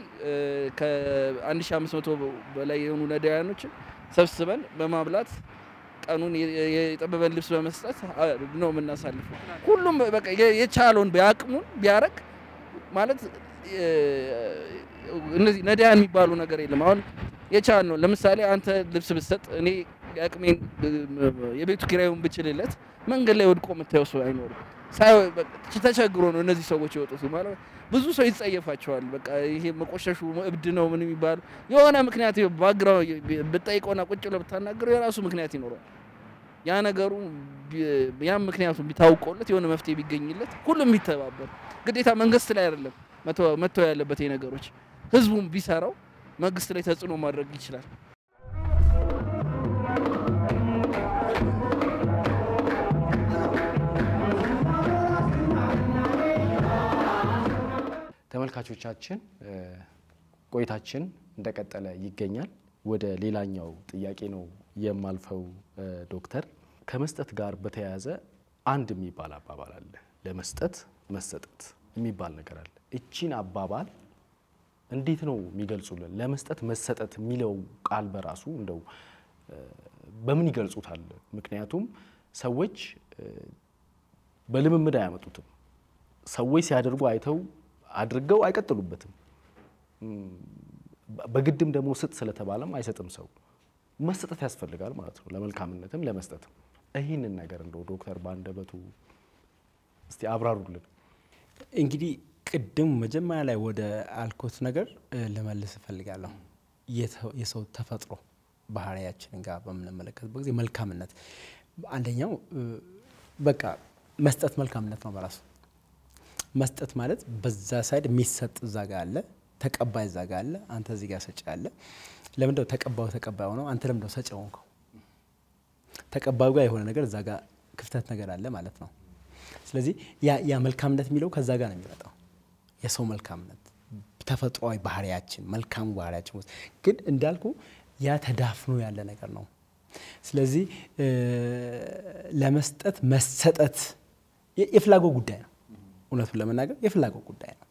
ከ1500 በላይ የሆኑ ነዳያኖችን ሰብስበን በማብላት ቀኑን የጠበበን ልብስ በመስጠት ነው የምናሳልፈው። ሁሉም በቃ የቻለውን ቢያቅሙን ቢያረግ ማለት እነዚህ ነዳያን የሚባሉ ነገር የለም። አሁን የቻል ነው። ለምሳሌ አንተ ልብስ ብትሰጥ እኔ የአቅሜን የቤቱ ኪራዩን ብችልለት መንገድ ላይ ወድቆ የምታየው ሰው አይኖርም። ተቸግሮ ነው እነዚህ ሰዎች የወጡት ማለት ብዙ ሰው ይጸየፋቸዋል። በቃ ይሄ መቆሸሹ እብድ ነው ምን የሚባሉ የሆነ ምክንያት ባግራውንድ ብጠይቀውና ቁጭ ብለህ ብታናግረው የራሱ ምክንያት ይኖረዋል። ያ ነገሩ ያም ምክንያቱ ቢታውቀውለት የሆነ መፍትሄ ቢገኝለት ሁሉም ቢተባበር ግዴታ መንግስት ላይ አይደለም መተው ያለበት ነገሮች ህዝቡም ቢሰራው መንግስት ላይ ተጽዕኖ ማድረግ ይችላል። ተመልካቾቻችን ቆይታችን እንደቀጠለ ይገኛል። ወደ ሌላኛው ጥያቄ ነው የማልፈው። ዶክተር ከመስጠት ጋር በተያያዘ አንድ የሚባል አባባል አለ። ለመስጠት መሰጠት የሚባል ነገር አለ። እቺን አባባል እንዴት ነው የሚገልጹልን? ለመስጠት መሰጠት የሚለው ቃል በራሱ እንደው በምን ይገልጹታል? ምክንያቱም ሰዎች በልምምድ አያመጡትም። ሰዎች ሲያደርጉ አይተው አድርገው አይቀጥሉበትም። በግድም ደግሞ ስጥ ስለተባለም አይሰጥም። ሰው መሰጠት ያስፈልጋል ማለት ነው፣ ለመልካምነትም ለመስጠትም። ይህንን ነገር እንደው ዶክተር በአንደበቱ እስቲ አብራሩልን። እንግዲህ ቅድም መጀመሪያ ላይ ወደ አልኮት ነገር ልመልስ እፈልጋለሁ። የሰው ተፈጥሮ ባህሪያችንን ጋር በምንመለከትበት ጊዜ መልካምነት አንደኛው በቃ መስጠት መልካምነት ነው በራሱ መስጠት ማለት በዛ ሳይድ የሚሰጥ እዛ ጋ አለ፣ ተቀባይ እዛ ጋ አለ፣ አንተ እዚህ ጋር ሰጪ አለ። ለምንድነው ተቀባዩ ተቀባይ ሆነው አንተ ለምንድነው ሰጪ ሆንከው? ተቀባዩ ጋር የሆነ ነገር እዛ ጋር ክፍተት ነገር አለ ማለት ነው። ስለዚህ ያ መልካምነት የሚለው ከዛ ጋር ነው የሚመጣው። የሰው መልካምነት ተፈጥሯዊ ባህሪያችን መልካሙ ባህሪያችን ውስጥ ግን እንዳልኩ ያ ተዳፍኖ ያለ ነገር ነው። ስለዚህ ለመስጠት መሰጠት የፍላጎት ጉዳይ ነው። እውነቱን ለመናገር የፍላጎት ጉዳይ ነው።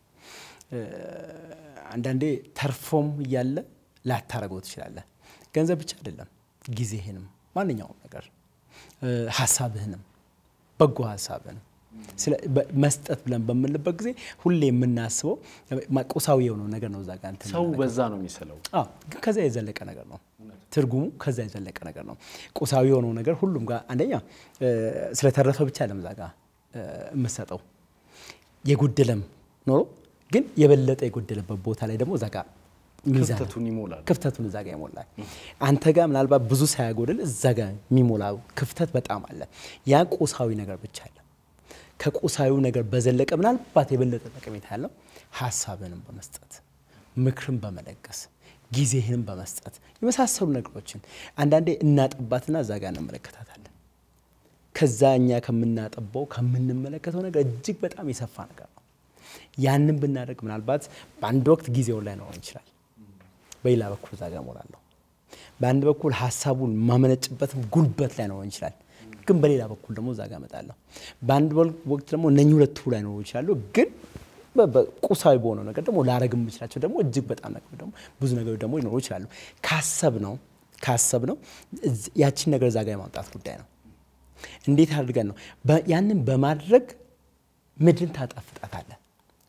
አንዳንዴ ተርፎም እያለ ላታረገው ትችላለህ። ገንዘብ ብቻ አይደለም፣ ጊዜህንም፣ ማንኛውም ነገር ሀሳብህንም፣ በጎ ሀሳብህንም መስጠት ብለን በምንልበት ጊዜ ሁሌ የምናስበው ቁሳዊ የሆነው ነገር ነው። እዛ ጋር እንትን ሰው በዛ ነው የሚስለው። ግን ከዛ የዘለቀ ነገር ነው ትርጉሙ፣ ከዛ የዘለቀ ነገር ነው። ቁሳዊ የሆነው ነገር ሁሉም ጋር አንደኛ ስለተረፈ ብቻ ለም እዛ ጋር የምሰጠው የጎደለም ኖሮ ግን የበለጠ የጎደለበት ቦታ ላይ ደግሞ እዛ ጋር ክፍተቱን ይሞላል። ክፍተቱን እዛ ጋር ይሞላል። አንተ ጋር ምናልባት ብዙ ሳያጎድል እዛ ጋር የሚሞላ ክፍተት በጣም አለ። ያ ቁሳዊ ነገር ብቻ አለ። ከቁሳዊው ነገር በዘለቀ ምናልባት የበለጠ ጠቀሜታ ያለው ሀሳብንም በመስጠት ምክርን በመለገስ ጊዜህንም በመስጠት የመሳሰሉ ነገሮችን አንዳንዴ እናጠባትና እዛ ጋር እንመለከታታለን። ከዛ እኛ ከምናጠባው ከምንመለከተው ነገር እጅግ በጣም የሰፋ ነገር ነው። ያንን ብናደርግ ምናልባት በአንድ ወቅት ጊዜውን ላይ ኖረን ይችላል። በሌላ በኩል እዛ ጋር እሞላለሁ። በአንድ በኩል ሀሳቡን ማመነጭበትም ጉልበት ላይ ኖረን ይችላል ግን በሌላ በኩል ደግሞ እዛ ጋር እመጣለሁ። በአንድ ወቅት ደግሞ እነኚህ ሁለቱ ላይ ኖሩ ይችላሉ። ግን ቁሳዊ በሆነው ነገር ደግሞ ላረግ የምችላቸው ደግሞ እጅግ በጣም ነገር ደግሞ ብዙ ነገሮች ደግሞ ሊኖሩ ይችላሉ። ካሰብ ነው ካሰብ ነው ያችን ነገር እዛ ጋር የማምጣት ጉዳይ ነው። እንዴት አድርገን ነው ያንን በማድረግ ምድርን ታጣፍጣታለን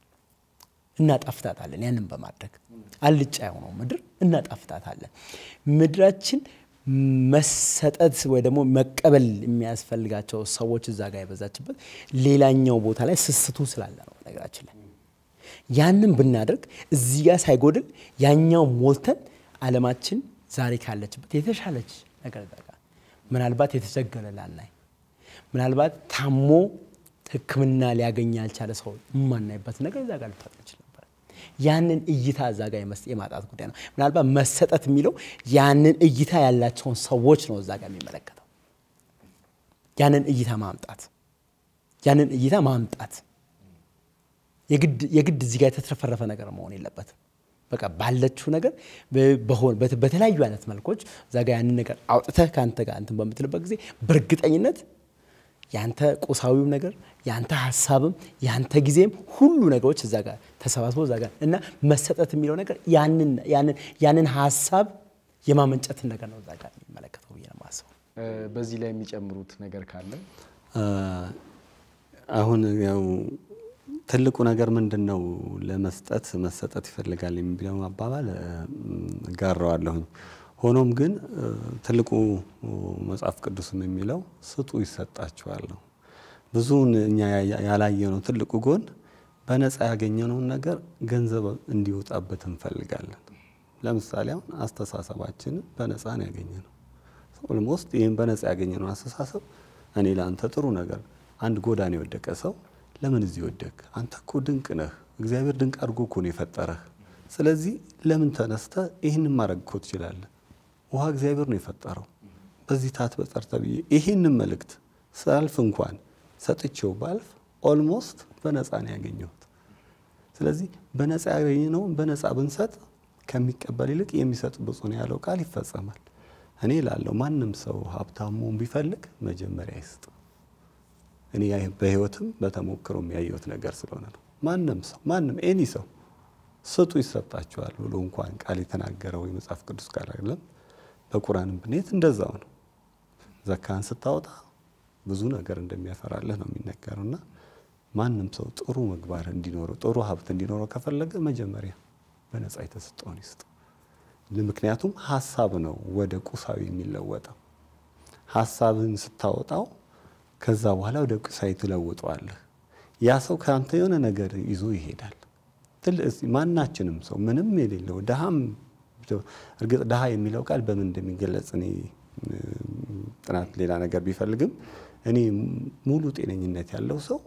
እናጣፍጣታለን። ያንን በማድረግ አልጫ የሆነው ምድር እናጣፍጣታለን። ምድራችን መሰጠት ወይ ደግሞ መቀበል የሚያስፈልጋቸው ሰዎች እዛ ጋር የበዛችበት ሌላኛው ቦታ ላይ ስስቱ ስላለ ነው። ነገራችን ላይ ያንን ብናደርግ እዚህ ጋር ሳይጎድል ያኛው ሞልተን ዓለማችን ዛሬ ካለችበት የተሻለች ነገር እዛ ጋር ምናልባት የተቸገረ ላናይ ምናልባት ታሞ ሕክምና ሊያገኝ ያልቻለ ሰው የማናይበት ነገር እዛ ጋር ልታጥ እንችል ነበር። ያንን እይታ እዛ ጋር የማጣት ጉዳይ ነው። ምናልባት መሰጠት የሚለው ያንን እይታ ያላቸውን ሰዎች ነው እዛ ጋር የሚመለከተው። ያንን እይታ ማምጣት ያንን እይታ ማምጣት የግድ እዚህ ጋር የተትረፈረፈ ነገር መሆን የለበትም። በቃ ባለችው ነገር በተለያዩ አይነት መልኮች እዛ ጋር ያንን ነገር አውጥተህ ከአንተ ጋር እንትን በምትልበት ጊዜ በእርግጠኝነት ያንተ ቁሳዊው ነገር ያንተ ሀሳብም ያንተ ጊዜም ሁሉ ነገሮች እዛ ጋር ተሰባስበው እዛ ጋር እና መሰጠት የሚለው ነገር ያንን ሀሳብ የማመንጨትን ነገር ነው እዛ ጋር የሚመለከተው ብዬ ነው የማስበው። በዚህ ላይ የሚጨምሩት ነገር ካለ አሁን ያው ትልቁ ነገር ምንድን ነው? ለመስጠት መሰጠት ይፈልጋል የሚለው አባባል እጋራዋለሁኝ። ሆኖም ግን ትልቁ መጽሐፍ ቅዱስም የሚለው ስጡ ይሰጣችኋል ነው። ብዙውን እኛ ያላየነው ትልቁ ጎን በነፃ ያገኘነውን ነገር ገንዘብ እንዲወጣበት እንፈልጋለን። ለምሳሌ አሁን አስተሳሰባችንን በነፃ ነው ያገኘነው። ኦልሞስት ይህን በነፃ ያገኘነው አስተሳሰብ እኔ ለአንተ ጥሩ ነገር አንድ ጎዳና የወደቀ ሰው ለምን እዚህ ወደቅ? አንተ እኮ ድንቅ ነህ። እግዚአብሔር ድንቅ አድርጎ እኮ ነው የፈጠረህ። ስለዚህ ለምን ተነስተ ይህንን ማድረግ እኮ ትችላለህ። ውሃ እግዚአብሔር ነው የፈጠረው። በዚህ ታት በጠርተ ብዬ ይህንን መልእክት ሳልፍ እንኳን ሰጥቼው ባልፍ ኦልሞስት በነፃ ነው ያገኘሁት። ስለዚህ በነፃ ያገኘነውን በነፃ ብንሰጥ ከሚቀበል ይልቅ የሚሰጥ ብፁዕ ነው ያለው ቃል ይፈጸማል። እኔ ላለው ማንም ሰው ሀብታሙን ቢፈልግ መጀመሪያ ይስጥ። እኔ በህይወትም በተሞክሮ የሚያየሁት ነገር ስለሆነ ነው። ማንም ሰው ማንም ኤኒ ሰው ስጡ ይሰጣችኋል ብሎ እንኳን ቃል የተናገረው የመጽሐፍ ቅዱስ ቃል አይደለም። በቁርአንም ብንሄድ እንደዛው ነው። ዘካን ስታወጣ ብዙ ነገር እንደሚያፈራልህ ነው የሚነገረው እና ማንም ሰው ጥሩ ምግባር እንዲኖረው ጥሩ ሀብት እንዲኖረው ከፈለገ መጀመሪያ በነፃ የተሰጠውን ይስጥ። ምክንያቱም ሀሳብ ነው ወደ ቁሳዊ የሚለወጠው። ሀሳብን ስታወጣው ከዛ በኋላ ወደ ቁሳዊ ትለውጠዋለህ። ያ ሰው ከአንተ የሆነ ነገር ይዞ ይሄዳል። ማናችንም ሰው ምንም የሌለው ድሃም እርግጥ ድሃ የሚለው ቃል በምን እንደሚገለጽ እኔ ጥናት ሌላ ነገር ቢፈልግም እኔ ሙሉ ጤነኝነት ያለው ሰው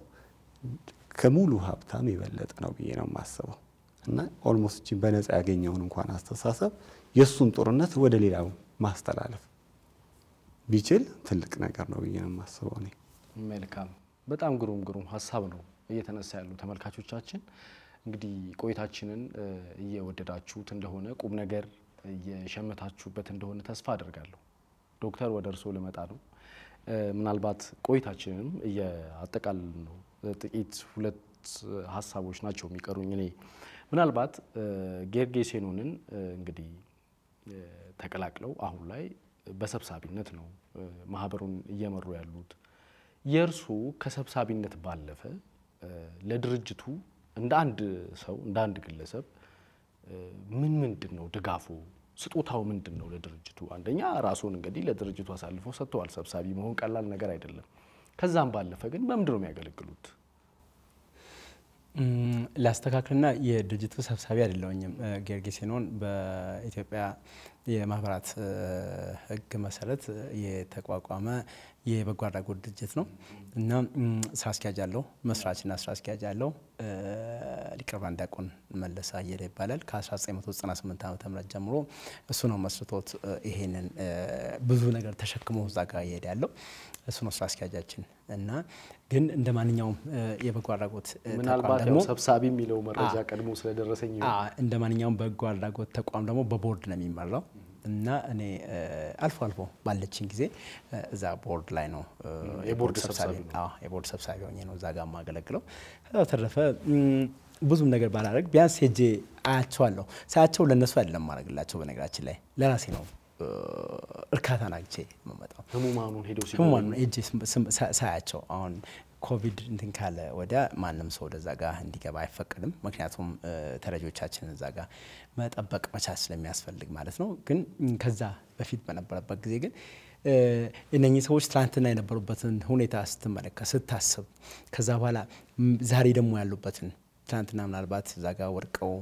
ከሙሉ ሀብታም የበለጠ ነው ብዬ ነው የማስበው። እና ኦልሞስት በነፃ ያገኘውን እንኳን አስተሳሰብ የእሱን ጦርነት ወደ ሌላው ማስተላለፍ ቢችል ትልቅ ነገር ነው ብዬ ነው የማስበው እኔ። መልካም፣ በጣም ግሩም ግሩም ሀሳብ ነው እየተነሳ ያሉ ተመልካቾቻችን። እንግዲህ ቆይታችንን እየወደዳችሁት እንደሆነ ቁም ነገር እየሸመታችሁበት እንደሆነ ተስፋ አደርጋለሁ። ዶክተር ወደ እርስዎ ልመጣ ነው። ምናልባት ቆይታችንም እያጠቃልል ነው። ጥቂት ሁለት ሀሳቦች ናቸው የሚቀሩኝ። እኔ ምናልባት ጌርጌሴኖንን እንግዲህ ተቀላቅለው አሁን ላይ በሰብሳቢነት ነው ማህበሩን እየመሩ ያሉት። የእርሱ ከሰብሳቢነት ባለፈ ለድርጅቱ እንደ አንድ ሰው እንደ አንድ ግለሰብ ምን ምንድን ነው ድጋፉ? ስጦታው ምንድን ነው ለድርጅቱ? አንደኛ ራሱን እንግዲህ ለድርጅቱ አሳልፈው ሰጥተዋል። ሰብሳቢ መሆን ቀላል ነገር አይደለም። ከዛም ባለፈ ግን በምንድን ነው የሚያገለግሉት? ላስተካክልና የድርጅቱ ሰብሳቢ አይደለሁኝም። ጌርጌሴኖን በኢትዮጵያ የማህበራት ሕግ መሰረት የተቋቋመ የበጎ አድራጎት ድርጅት ነው እና ስራ አስኪያጅ አለው። መስራችና ስራ አስኪያጅ አለው። ሊቀ ብርሃን ዲያቆን መለሰ አየለ ይባላል። ከ1998 ዓ ም ጀምሮ እሱ ነው መስርቶት ይሄንን ብዙ ነገር ተሸክሞ እዛ ጋር እየሄደ ያለው እሱ ነው ስራ አስኪያጃችን እና ግን እንደ ማንኛውም የበጎ አድራጎት ምናልባት ያው ሰብሳቢ የሚለው መረጃ ቀድሞ ስለደረሰኝ እንደ ማንኛውም በጎ አድራጎት ተቋም ደግሞ በቦርድ ነው የሚመራው እና እኔ አልፎ አልፎ ባለችን ጊዜ እዛ ቦርድ ላይ ነው የቦርድ ሰብሳቢ የቦርድ ሰብሳቢ ሆኜ ነው እዛ ጋር የማገለግለው። ከዛ ተረፈ ብዙም ነገር ባላደርግ ቢያንስ ሄጄ አያቸዋለሁ። ሳያቸው ለእነሱ አይደለም ማድረግላቸው፣ በነገራችን ላይ ለራሴ ነው እርካታን አግቼ የምመጣው። ህሙማኑን ሄደው ህሙማኑን ሄጄ ሳያቸው አሁን ኮቪድ እንትን ካለ ወዲያ ማንም ሰው ወደዛ ጋር እንዲገባ አይፈቀድም። ምክንያቱም ተረጆቻችንን እዛ ጋር መጠበቅ መቻል ስለሚያስፈልግ ማለት ነው። ግን ከዛ በፊት በነበረበት ጊዜ ግን እነኚህ ሰዎች ትናንትና የነበሩበትን ሁኔታ ስትመለከት ስታስብ፣ ከዛ በኋላ ዛሬ ደግሞ ያሉበትን ትናንትና ምናልባት እዛ ጋር ወድቀው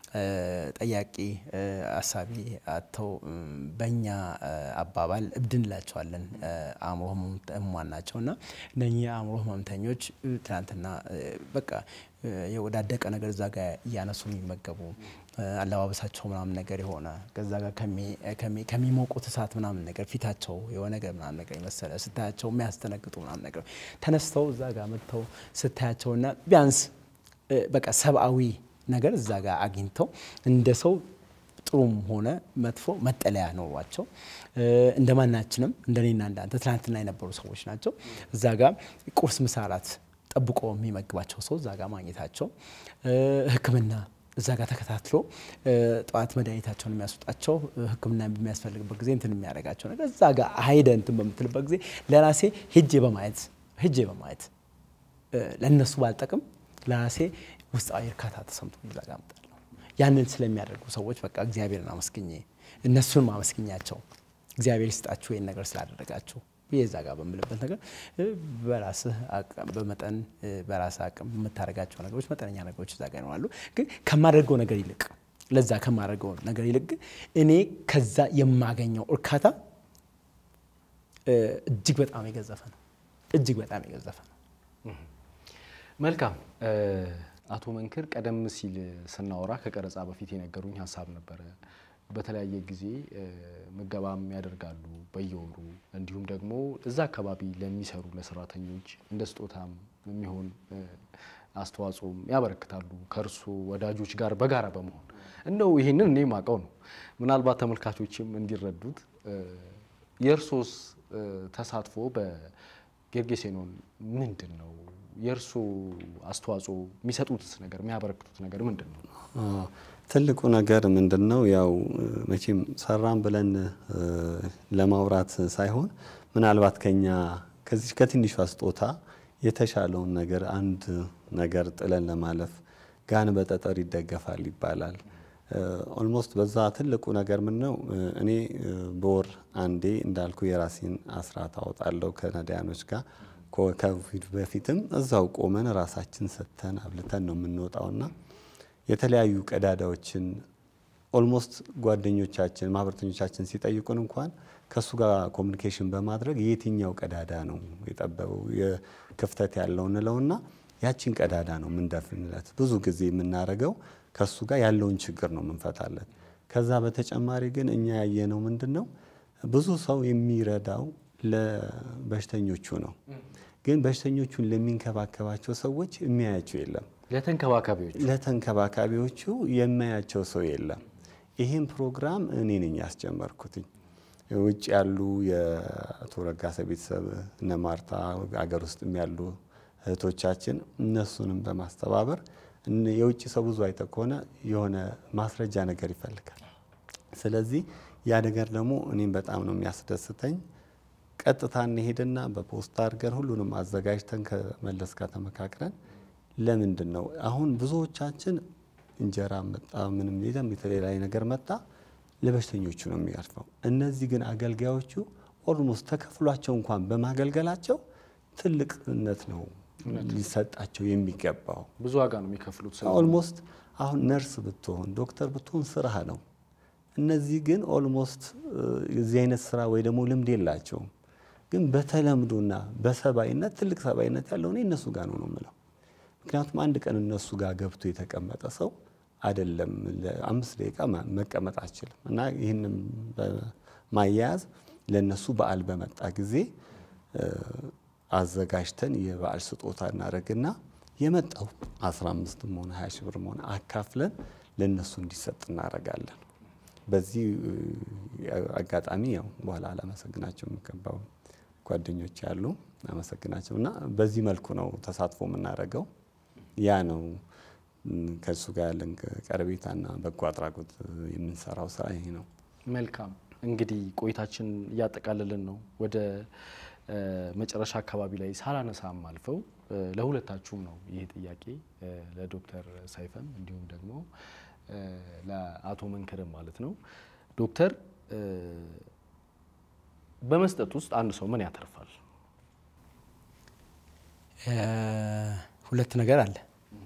ጠያቂ አሳቢ አጥተው በእኛ አባባል እብድ እንላቸዋለን። አእምሮ ህሙማን ናቸው እና እነኚህ አእምሮ ህመምተኞች ትናንትና በቃ የወዳደቀ ነገር እዛ ጋር እያነሱ የሚመገቡ አለባበሳቸው ምናምን ነገር የሆነ ከዛ ጋር ከሚሞቁት እሳት ምናምን ነገር ፊታቸው የሆነ ነገር ምናምን ነገር የመሰለ ስታያቸው የሚያስደነግጡ ምናምን ነገር ተነስተው እዛ ጋር መጥተው ስታያቸውና ቢያንስ በቃ ሰብአዊ ነገር እዛ ጋር አግኝተው እንደ ሰው ጥሩም ሆነ መጥፎ መጠለያ ኖሯቸው እንደ ማናችንም እንደኔና እንዳንተ ትናንትና የነበሩ ሰዎች ናቸው። እዛ ጋር ቁርስ፣ ምሳ፣ እራት ጠብቆ የሚመግባቸው ሰው እዛ ጋር ማግኘታቸው ሕክምና እዛ ጋር ተከታትሎ ጠዋት መድኃኒታቸውን የሚያስወጣቸው ሕክምና በሚያስፈልግበት ጊዜ እንትን የሚያደርጋቸው ነገር እዛ ጋር ሀይደ እንትን በምትልበት ጊዜ ለራሴ ሄጄ በማየት ሄጄ በማየት ለእነሱ ባልጠቅም ለራሴ ውስጣዊ እርካታ ተሰምቶ እዛ ጋር እመጣለሁ። ያንን ስለሚያደርጉ ሰዎች በቃ እግዚአብሔርን አመስግኜ እነሱን ማመስግኛቸው እግዚአብሔር ይስጣችሁ ይህን ነገር ስላደረጋችሁ ብዬ እዛ ጋር በምልበት ነገር በራስህ በመጠን በራስህ አቅም የምታደርጋቸው ነገሮች መጠነኛ ነገሮች እዛ ጋር ይኖራሉ። ግን ከማደርገው ነገር ይልቅ ለዛ ከማደርገው ነገር ይልቅ ግን እኔ ከዛ የማገኘው እርካታ እጅግ በጣም የገዘፈ ነው። እጅግ በጣም የገዘፈ ነው። መልካም አቶ መንክር ቀደም ሲል ስናወራ ከቀረጻ በፊት የነገሩኝ ሀሳብ ነበረ። በተለያየ ጊዜ ምገባም ያደርጋሉ በየወሩ እንዲሁም ደግሞ እዛ አካባቢ ለሚሰሩ ለሰራተኞች እንደ ስጦታም የሚሆን አስተዋጽኦም ያበረክታሉ ከእርሶ ወዳጆች ጋር በጋራ በመሆን እንደው ይህንን እኔ ማቀው ነው። ምናልባት ተመልካቾችም እንዲረዱት የእርሶስ ተሳትፎ በጌርጌሴኖን ምንድን ነው? የእርሶ አስተዋጽኦ የሚሰጡት ነገር የሚያበረክቱት ነገር ምንድን ነው? ትልቁ ነገር ምንድን ነው? ያው መቼም ሰራን ብለን ለማውራት ሳይሆን ምናልባት ከኛ ከዚህ ከትንሿ ስጦታ የተሻለውን ነገር አንድ ነገር ጥለን ለማለፍ ጋን በጠጠር ይደገፋል ይባላል። ኦልሞስት በዛ ትልቁ ነገር ምን ነው? እኔ በወር አንዴ እንዳልኩ የራሴን አስራት አወጣለሁ ከነዳያኖች ጋር ከኮቪድ በፊትም እዛው ቆመን ራሳችን ሰጥተን አብልተን ነው የምንወጣውና የተለያዩ ቀዳዳዎችን ኦልሞስት ጓደኞቻችን ማህበረተኞቻችን ሲጠይቁን እንኳን ከእሱ ጋር ኮሚኒኬሽን በማድረግ የትኛው ቀዳዳ ነው የጠበበው ክፍተት ያለው እንለውና ያችን ቀዳዳ ነው የምንደፍንለት። ብዙ ጊዜ የምናደርገው ከእሱ ጋር ያለውን ችግር ነው የምንፈታለት። ከዛ በተጨማሪ ግን እኛ ያየነው ምንድን ነው ብዙ ሰው የሚረዳው ለበሽተኞቹ ነው። ግን በሽተኞቹን ለሚንከባከባቸው ሰዎች የሚያያቸው የለም። ለተንከባካቢዎች ለተንከባካቢዎቹ የሚያያቸው ሰው የለም። ይህን ፕሮግራም እኔ ነኝ ያስጀመርኩትኝ። ውጭ ያሉ የአቶ ረጋሰ ቤተሰብ እነ ማርታ፣ አገር ውስጥም ያሉ እህቶቻችን እነሱንም በማስተባበር እን- የውጭ ሰው ብዙ አይተ ከሆነ የሆነ ማስረጃ ነገር ይፈልጋል። ስለዚህ ያ ነገር ደግሞ እኔም በጣም ነው የሚያስደስተኝ። ቀጥታ እንሄድና በፖስታ አድርገን ሁሉንም አዘጋጅተን ከመለስ ጋር ተመካክረን ለምንድን ነው አሁን ብዙዎቻችን እንጀራ መጣ ምንም ሌላም የተለያየ ነገር መጣ ለበሽተኞቹ ነው የሚያልፈው። እነዚህ ግን አገልጋዮቹ ኦልሞስት ተከፍሏቸው እንኳን በማገልገላቸው ትልቅነት ነው ሊሰጣቸው የሚገባው። ብዙ ዋጋ ነው የሚከፍሉት። ስለዚህ ኦልሞስት አሁን ነርስ ብትሆን ዶክተር ብትሆን ስራህ ነው። እነዚህ ግን ኦልሞስት የዚህ አይነት ስራ ወይ ደግሞ ልምድ የላቸውም። ግን በተለምዶና በሰባይነት ትልቅ ሰባይነት ያለው እኔ እነሱ ጋር ነው ነው የምለው። ምክንያቱም አንድ ቀን እነሱ ጋር ገብቶ የተቀመጠ ሰው አይደለም ለአምስት ደቂቃ ማ- መቀመጥ አይችልም። እና ይህንም በማያያዝ ለእነሱ በዓል በመጣ ጊዜ እ፣ አዘጋጅተን የበዓል ስጦታ እናደርግና የመጣው 15ም ሆነ 20 ሺህ ብርም ሆነ አካፍለን ለእነሱ እንዲሰጥ እናደርጋለን። በዚህ እ፣ አጋጣሚ ያው በኋላ አላመሰግናቸው የሚገባው ጓደኞች ያሉ አመሰግናቸው እና በዚህ መልኩ ነው ተሳትፎ የምናደርገው። ያ ነው እም፣ ከእሱ ጋር ያለን ቀረቤታና በጎ አድራጎት የምንሰራው ስራ ይሄ ነው። መልካም እንግዲህ ቆይታችን እያጠቃለልን ነው። ወደ እ፣ መጨረሻ አካባቢ ላይ ሳላነሳም አልፈው እ፣ ለሁለታችሁም ነው ይህ ጥያቄ እ፣ ለዶክተር ሰይፈም እንዲሁም ደግሞ እ፣ ለአቶ መንክርም ማለት ነው። ዶክተር እ፣ በመስጠት ውስጥ አንድ ሰው ምን ያተርፋል? እ፣ ሁለት ነገር አለ።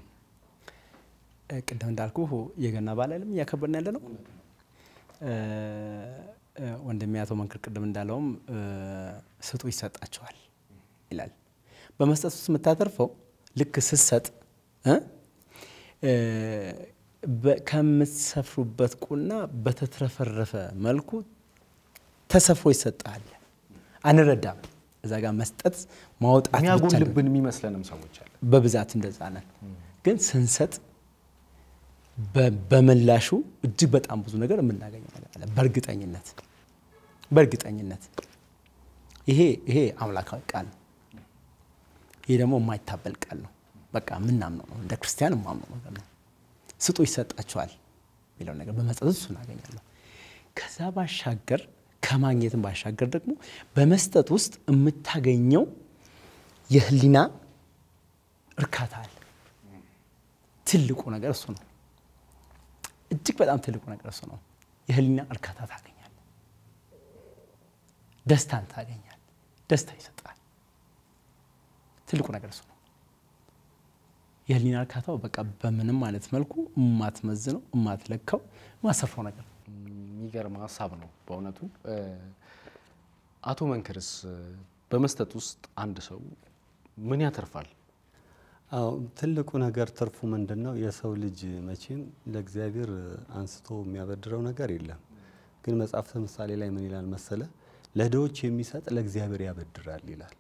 እ፣ ቅድም እንዳልኩ የገና በዓል አይደለም እያከበርን ያለ ነው። እ፣ እ፣ ወንድሜ አቶ መንክር ቅድም እንዳለውም እ፣ ስጡ ይሰጣቸዋል ይላል። በመስጠት ውስጥ የምታተርፈው ልክ ስትሰጥ እ፣ እ፣ በ- ከምትሰፍሩበት ቁና በተትረፈረፈ መልኩ ተሰፍሮ ይሰጣል። አንረዳም። እዛ ጋር መስጠት ማውጣት ብቻ ነው። የሚያጎልብን የሚመስለንም ሰዎች አለ። በብዛት እንደዛ ነን። ግን ስንሰጥ በ- በምላሹ እጅግ በጣም ብዙ ነገር የምናገኘው ነገር አለ። በእርግጠኝነት በእርግጠኝነት ይሄ ይሄ አምላካዊ ቃል ነው። ይሄ ደግሞ የማይታበል ቃል ነው። በቃ የምናምነው ነው። እንደ ክርስቲያን የማምነው ነገር ነው። ስጡ ይሰጣቸዋል የሚለው ነገር በመስጠት እሱ እናገኛለሁ። ከዛ ባሻገር ከማግኘትም ባሻገር ደግሞ በመስጠት ውስጥ የምታገኘው የህሊና እርካታ አለ። ትልቁ ነገር እሱ ነው። እጅግ በጣም ትልቁ ነገር እሱ ነው። የህሊና እርካታ ታገኛል። ደስታን ታገኛል። ደስታ ይሰጣል። ትልቁ ነገር እሱ ነው። የህሊና እርካታው በቃ በምንም አይነት መልኩ የማትመዝነው የማትለካው የማሰፍረው ነገር ነው። የሚገርም ሀሳብ ነው በእውነቱ። እ፣ አቶ መንክርስ እ፣ በመስጠት ውስጥ አንድ ሰው ምን ያተርፋል? አዎ ትልቁ ነገር ትርፉ ምንድን ነው? የሰው ልጅ መቼም ለእግዚአብሔር አንስቶ የሚያበድረው ነገር የለም። ግን መጽሐፍ ምሳሌ ላይ ምን ይላል መሰለ? ለድሆች የሚሰጥ ለእግዚአብሔር ያበድራል ይላል።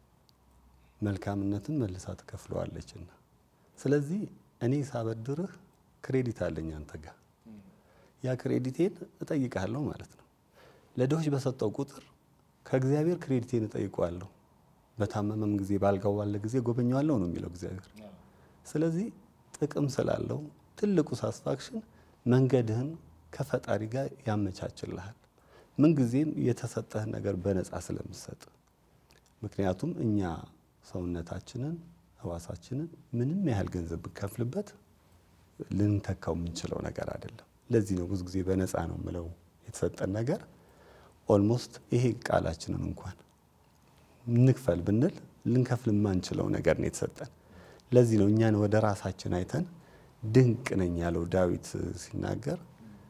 መልካምነትን መልሳ ትከፍለዋለችና። ስለዚህ እኔ ሳበድርህ ክሬዲት አለኝ አንተ ጋር ያ ክሬዲቴን እጠይቃለሁ ማለት ነው። ለድሆች በሰጠው ቁጥር ከእግዚአብሔር ክሬዲቴን እጠይቀዋለሁ። በታመመም ጊዜ ባልጋው ባለ ጊዜ ጎበኘዋለሁ ነው የሚለው እግዚአብሔር። ስለዚህ ጥቅም ስላለው ትልቁ ሳስፋክሽን መንገድህን ከፈጣሪ ጋር ያመቻችልሃል። ምንጊዜም የተሰጠህን ነገር በነፃ ስለምሰጥ። ምክንያቱም እኛ ሰውነታችንን ህዋሳችንን ምንም ያህል ገንዘብ ብንከፍልበት ልንተካው የምንችለው ነገር አይደለም። ለዚህ ነው ብዙ ጊዜ በነፃ ነው የምለው የተሰጠን ነገር ኦልሞስት ይሄ ቃላችንን እንኳን እንክፈል ብንል ልንከፍል የማንችለው ነገር ነው የተሰጠን። ለዚህ ነው እኛን ወደ ራሳችን አይተን ድንቅ ነኝ ያለው ዳዊት ሲናገር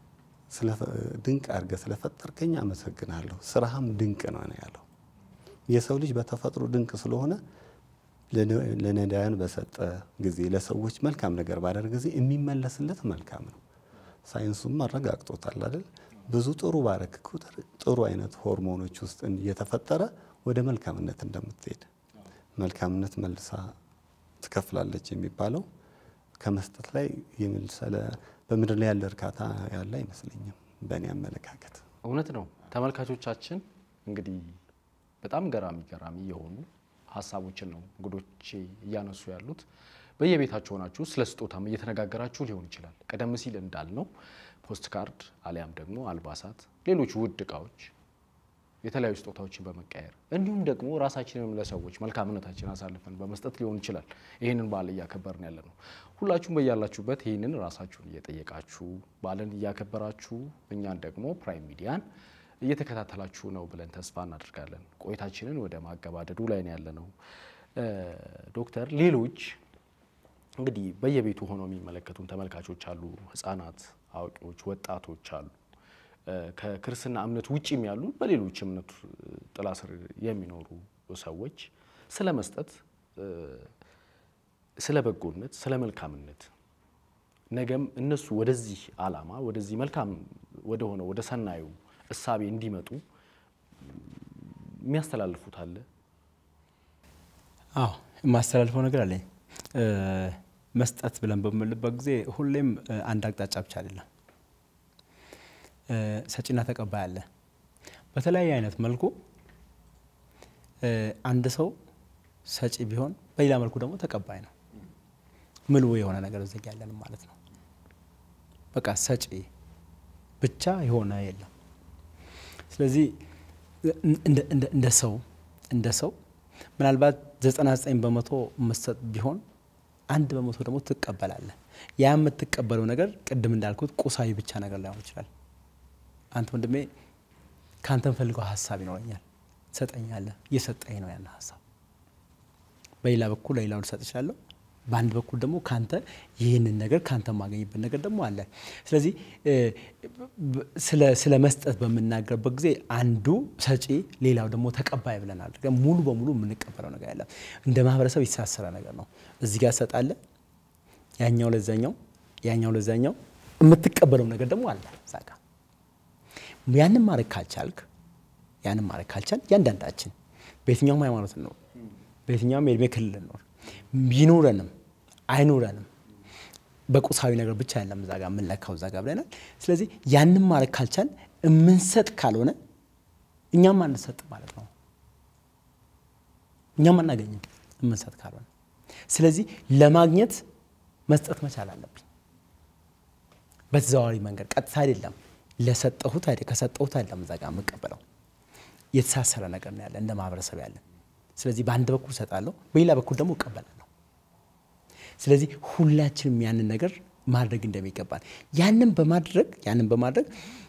ድንቅ አድርገህ ስለፈጠርከኝ አመሰግናለሁ፣ ስራህም ድንቅ ነው ነው ያለው። የሰው ልጅ በተፈጥሮ ድንቅ ስለሆነ ለነዳያን በሰጠ ጊዜ ለሰዎች መልካም ነገር ባደረገ ጊዜ የሚመለስለት መልካም ነው። ሳይንሱም አረጋግጦታል አይደል? ብዙ ጥሩ ባረክ ቁጥር ጥሩ አይነት ሆርሞኖች ውስጥ እየተፈጠረ ወደ መልካምነት እንደምትሄድ መልካምነት መልሳ ትከፍላለች የሚባለው ከመስጠት ላይ የመልሰለ በምድር ላይ ያለ እርካታ ያለ አይመስለኝም በእኔ አመለካከት። እውነት ነው። ተመልካቾቻችን እንግዲህ በጣም ገራሚ ገራሚ የሆኑ ሀሳቦችን ነው እንግዶቼ እያነሱ ያሉት። በየቤታችሁ ሆናችሁ ስለ ስጦታም እየተነጋገራችሁ ሊሆን ይችላል። ቀደም ሲል እንዳልነው ፖስት ካርድ አሊያም ደግሞ አልባሳት፣ ሌሎች ውድ እቃዎች፣ የተለያዩ ስጦታዎችን በመቀየር እንዲሁም ደግሞ ራሳችንንም ለሰዎች መልካምነታችን አሳልፈን በመስጠት ሊሆን ይችላል። ይህንን በዓል እያከበርን ያለ ነው። ሁላችሁም በያላችሁበት ይህንን ራሳችሁን እየጠየቃችሁ በዓልን እያከበራችሁ እኛን ደግሞ ፕራይም ሚዲያን እየተከታተላችሁ ነው ብለን ተስፋ እናደርጋለን። ቆይታችንን ወደ ማገባደዱ ላይ ነው ያለ ነው። ዶክተር ሌሎች እንግዲህ በየቤቱ ሆነው የሚመለከቱን ተመልካቾች አሉ። ህጻናት፣ አዋቂዎች፣ ወጣቶች አሉ። ከክርስትና እምነት ውጭም ያሉ በሌሎች እምነት ጥላ ስር የሚኖሩ ሰዎች ስለ መስጠት፣ ስለ በጎነት፣ ስለ መልካምነት ነገም እነሱ ወደዚህ ዓላማ ወደዚህ መልካም ወደሆነ ወደ ሰናዩ እሳቤ እንዲመጡ የሚያስተላልፉት አለ? አዎ የማስተላልፈው ነገር አለኝ። መስጠት ብለን በምንልበት ጊዜ ሁሌም አንድ አቅጣጫ ብቻ አይደለም። ሰጪና ተቀባይ አለ። በተለያየ አይነት መልኩ አንድ ሰው ሰጪ ቢሆን፣ በሌላ መልኩ ደግሞ ተቀባይ ነው። ምልው የሆነ ነገር እዚህ ያለን ማለት ነው። በቃ ሰጪ ብቻ የሆነ የለም። ስለዚህ እንደ ሰው እንደ ሰው ምናልባት 99 በመቶ መሰጥ ቢሆን አንድ በመቶ ደግሞ ትቀበላለህ። ያ የምትቀበለው ነገር ቅድም እንዳልኩት ቁሳዊ ብቻ ነገር ላይሆን ይችላል። አንተ ወንድሜ ከአንተ ፈልገው ሀሳብ ይኖረኛል፣ ትሰጠኛለህ። እየሰጠኝ ነው ያን ሀሳብ። በሌላ በኩል ለሌላው ልሰጥ እችላለሁ። በአንድ በኩል ደግሞ ካንተ ይህንን ነገር ካንተ የማገኝበት ነገር ደግሞ አለ። ስለዚህ ስለ መስጠት በምናገርበት ጊዜ አንዱ ሰጪ፣ ሌላው ደግሞ ተቀባይ ብለን አድርገን ሙሉ በሙሉ የምንቀበለው ነገር ያለ እንደ ማህበረሰብ የተሳሰረ ነገር ነው። እዚህ ጋር ሰጣለ፣ ያኛው ለዛኛው፣ ያኛው ለዛኛው የምትቀበለው ነገር ደግሞ አለ እዛ ጋ ያንን ማድረግ ካልቻልክ ያንን ማድረግ ካልቻል እያንዳንዳችን በየትኛውም ሃይማኖት እንኖር፣ በየትኛውም የእድሜ ክልል እንኖር ቢኖረንም አይኖረንም በቁሳዊ ነገር ብቻ ያለም እዛ ጋር የምንለካው እዛ ጋር ብለናል። ስለዚህ ያንን ማድረግ ካልቻል የምንሰጥ ካልሆነ እኛም አንሰጥ ማለት ነው። እኛም አናገኝም የምንሰጥ ካልሆነ። ስለዚህ ለማግኘት መስጠት መቻል አለብኝ። በተዘዋዋሪ መንገድ ቀጥታ አይደለም ለሰጠሁት ከሰጠሁት አይደለም እዛ ጋር የምቀበለው የተሳሰረ ነገር ነው ያለ እንደ ማህበረሰብ ያለን። ስለዚህ በአንድ በኩል እሰጣለሁ፣ በሌላ በኩል ደግሞ እቀበላለሁ። ስለዚህ ሁላችንም ያንን ነገር ማድረግ እንደሚገባል ያንን በማድረግ ያንን በማድረግ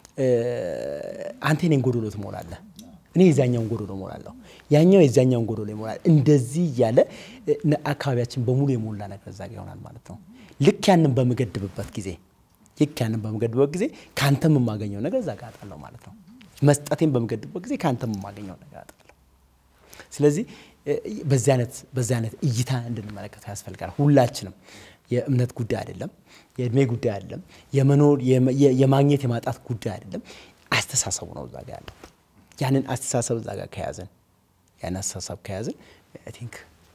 አንተ የኔን ጎዶሎ ትሞላለህ፣ እኔ የዛኛውን ጎዶሎ እሞላለሁ፣ ያኛው የዛኛውን ጎዶሎ ይሞላል። እንደዚህ እያለ አካባቢያችን በሙሉ የሞላ ነገር እዛ ጋ ይሆናል ማለት ነው። ልክ ያንን በምገድብበት ጊዜ ልክ ያንን በምገድብበት ጊዜ ከአንተም የማገኘው ነገር እዛ ጋ አጣለሁ ማለት ነው። መስጠቴን በምገድብበት ጊዜ ከአንተም የማገኘው ነገር አጣለሁ። ስለዚህ በዚህ አይነት በዚህ አይነት እይታ እንድንመለከተው ያስፈልጋል። ሁላችንም የእምነት ጉዳይ አይደለም፣ የእድሜ ጉዳይ አይደለም፣ የመኖር የማግኘት የማጣት ጉዳይ አይደለም። አስተሳሰቡ ነው እዛ ጋ ያለው። ያንን አስተሳሰብ እዛ ጋር ከያዝን ያን አስተሳሰብ ከያዝን አይ ቲንክ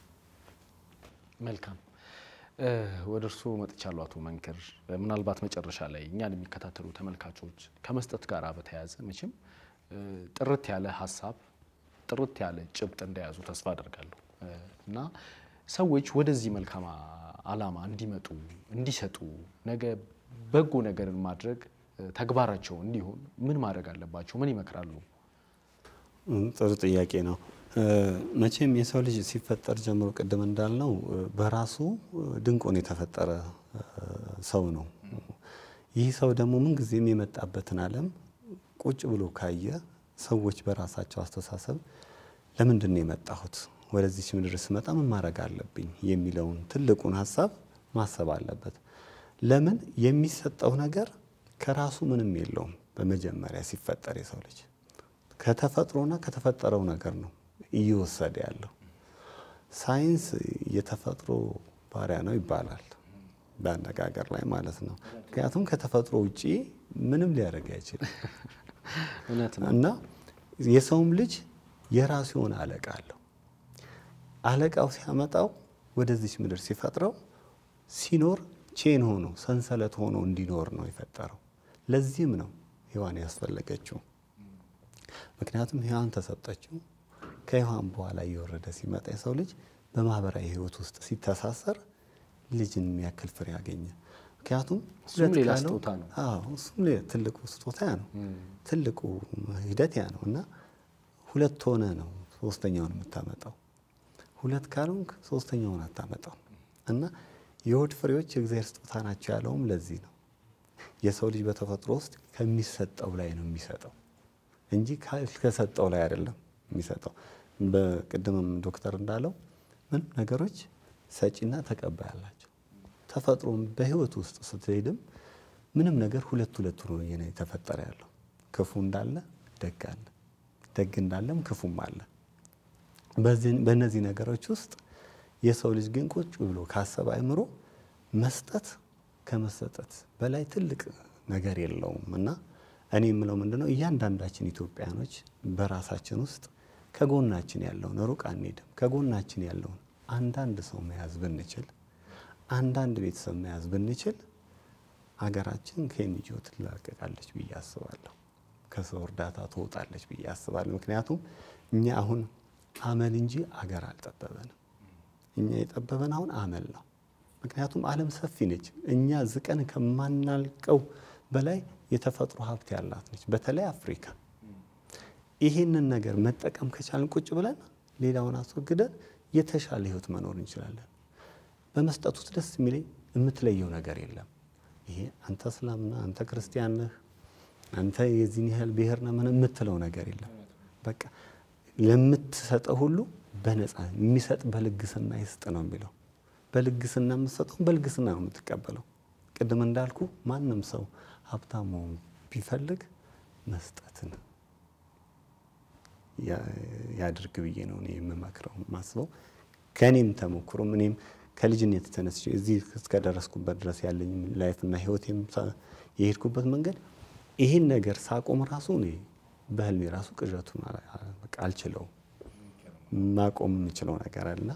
መልካም ወደ እርስዎ መጥቻለሁ አቶ መንክር። ምናልባት መጨረሻ ላይ እኛን የሚከታተሉ ተመልካቾች ከመስጠት ጋር በተያያዘ መቼም ጥርት ያለ ሀሳብ ጥርት ያለ ጭብጥ እንደያዙ ተስፋ አደርጋለሁ እና ሰዎች ወደዚህ መልካም ዓላማ እንዲመጡ እንዲሰጡ ነገ በጎ ነገርን ማድረግ ተግባራቸው እንዲሆን ምን ማድረግ አለባቸው? ምን ይመክራሉ? ጥሩ ጥያቄ ነው። መቼም የሰው ልጅ ሲፈጠር ጀምሮ ቅድም እንዳልነው በራሱ ድንቁን የተፈጠረ ሰው ነው። ይህ ሰው ደግሞ ምንጊዜም የመጣበትን ዓለም ቁጭ ብሎ ካየ ሰዎች በራሳቸው አስተሳሰብ ለምንድን ነው የመጣሁት፣ ወደዚች ምድር ስመጣ ምን ማድረግ አለብኝ የሚለውን ትልቁን ሀሳብ ማሰብ አለበት። ለምን የሚሰጠው ነገር ከራሱ ምንም የለውም። በመጀመሪያ ሲፈጠር የሰው ልጅ ከተፈጥሮና ከተፈጠረው ነገር ነው እየወሰደ ያለው። ሳይንስ የተፈጥሮ ባሪያ ነው ይባላል በአነጋገር ላይ ማለት ነው። ምክንያቱም ከተፈጥሮ ውጪ ምንም ሊያደርግ አይችልም እና የሰውም ልጅ የራሱ የሆነ አለቃ አለው። አለቃው ሲያመጣው ወደዚች ምድር ሲፈጥረው ሲኖር ቼን ሆኖ ሰንሰለት ሆኖ እንዲኖር ነው የፈጠረው። ለዚህም ነው ሔዋን ያስፈለገችው። ምክንያቱም ሔዋን ተሰጠችው ከሔዋን በኋላ እየወረደ ሲመጣ የሰው ልጅ በማህበራዊ ህይወት ውስጥ ሲተሳሰር ልጅን የሚያክል ፍሬ ያገኘ። ምክንያቱም እሱም ሁለት ሌላ ካለው- ስጦታ ነው። አዎ እሱም ሌላ ትልቁ ስጦታ ያ ነው። ትልቁ ሂደት ያ ነው እና ሁለት ሆነ ነው ሶስተኛውን የምታመጣው። ሁለት ካልሆንክ ሶስተኛውን አታመጣው እና የሆድ ፍሬዎች የእግዚአብሔር ስጦታ ናቸው ያለውም ለዚህ ነው። የሰው ልጅ በተፈጥሮ ውስጥ ከሚሰጠው ላይ ነው የሚሰጠው እንጂ ከሰጠው ላይ አይደለም የሚሰጠው። በቅድምም ዶክተር እንዳለው ምንም ነገሮች ሰጪና ተቀባይ አላቸው። ተፈጥሮም በህይወት ውስጥ ስትሄድም ምንም ነገር ሁለት ሁለት ሆኖ ነው የተፈጠረ ያለው። ክፉ እንዳለ ደግ አለ፣ ደግ እንዳለም ክፉም አለ። በዚህ- በእነዚህ ነገሮች ውስጥ የሰው ልጅ ግን ቁጭ ብሎ ካሰበ አይምሮ መስጠት ከመሰጠት በላይ ትልቅ ነገር የለውም እና እኔ የምለው ምንድነው እያንዳንዳችን ኢትዮጵያኖች በራሳችን ውስጥ ከጎናችን ያለውን ሩቅ አንሄድም። ከጎናችን ያለውን አንዳንድ ሰው መያዝ ብንችል፣ አንዳንድ ቤተሰብ መያዝ ብንችል አገራችን ከኤንጂኦ ትላቀቃለች ብዬ አስባለሁ። ከሰው እርዳታ ትወጣለች ብዬ አስባለሁ። ምክንያቱም እኛ አሁን አመል እንጂ አገር አልጠበበንም። እኛ የጠበበን አሁን አመል ነው። ምክንያቱም ዓለም ሰፊ ነች። እኛ ዝቀን ከማናልቀው በላይ የተፈጥሮ ሀብት ያላት ነች። በተለይ አፍሪካ ይህንን ነገር መጠቀም ከቻልን ቁጭ ብለን ሌላውን አስወግደን የተሻለ ህይወት መኖር እንችላለን። በመስጠት ውስጥ ደስ የሚለኝ የምትለየው ነገር የለም። ይሄ አንተ እስላም ነህ፣ አንተ ክርስቲያን ነህ፣ አንተ የዚህን ያህል ብሔር ነህ ምን የምትለው ነገር የለም። በቃ ለምትሰጠው ሁሉ በነፃ የሚሰጥ በልግስና ይስጥ ነው የሚለው። በልግስና የምትሰጠው በልግስና ነው የምትቀበለው። ቅድም እንዳልኩ ማንም ሰው ሀብታም መሆን ቢፈልግ መስጠትን ያድርግ ብዬ ነው እኔ የምመክረው ማስበው። ከእኔም ተሞክሮም እኔም ከልጅነት ተነስቼ እዚህ እስከደረስኩበት ድረስ ያለኝ ላይፍና ህይወቴም የሄድኩበት መንገድ ይህን ነገር ሳቆም ራሱ እኔ በህልሜ ራሱ ቅዠቱን በቃ አልችለውም። ማቆም የምችለው ነገር አለና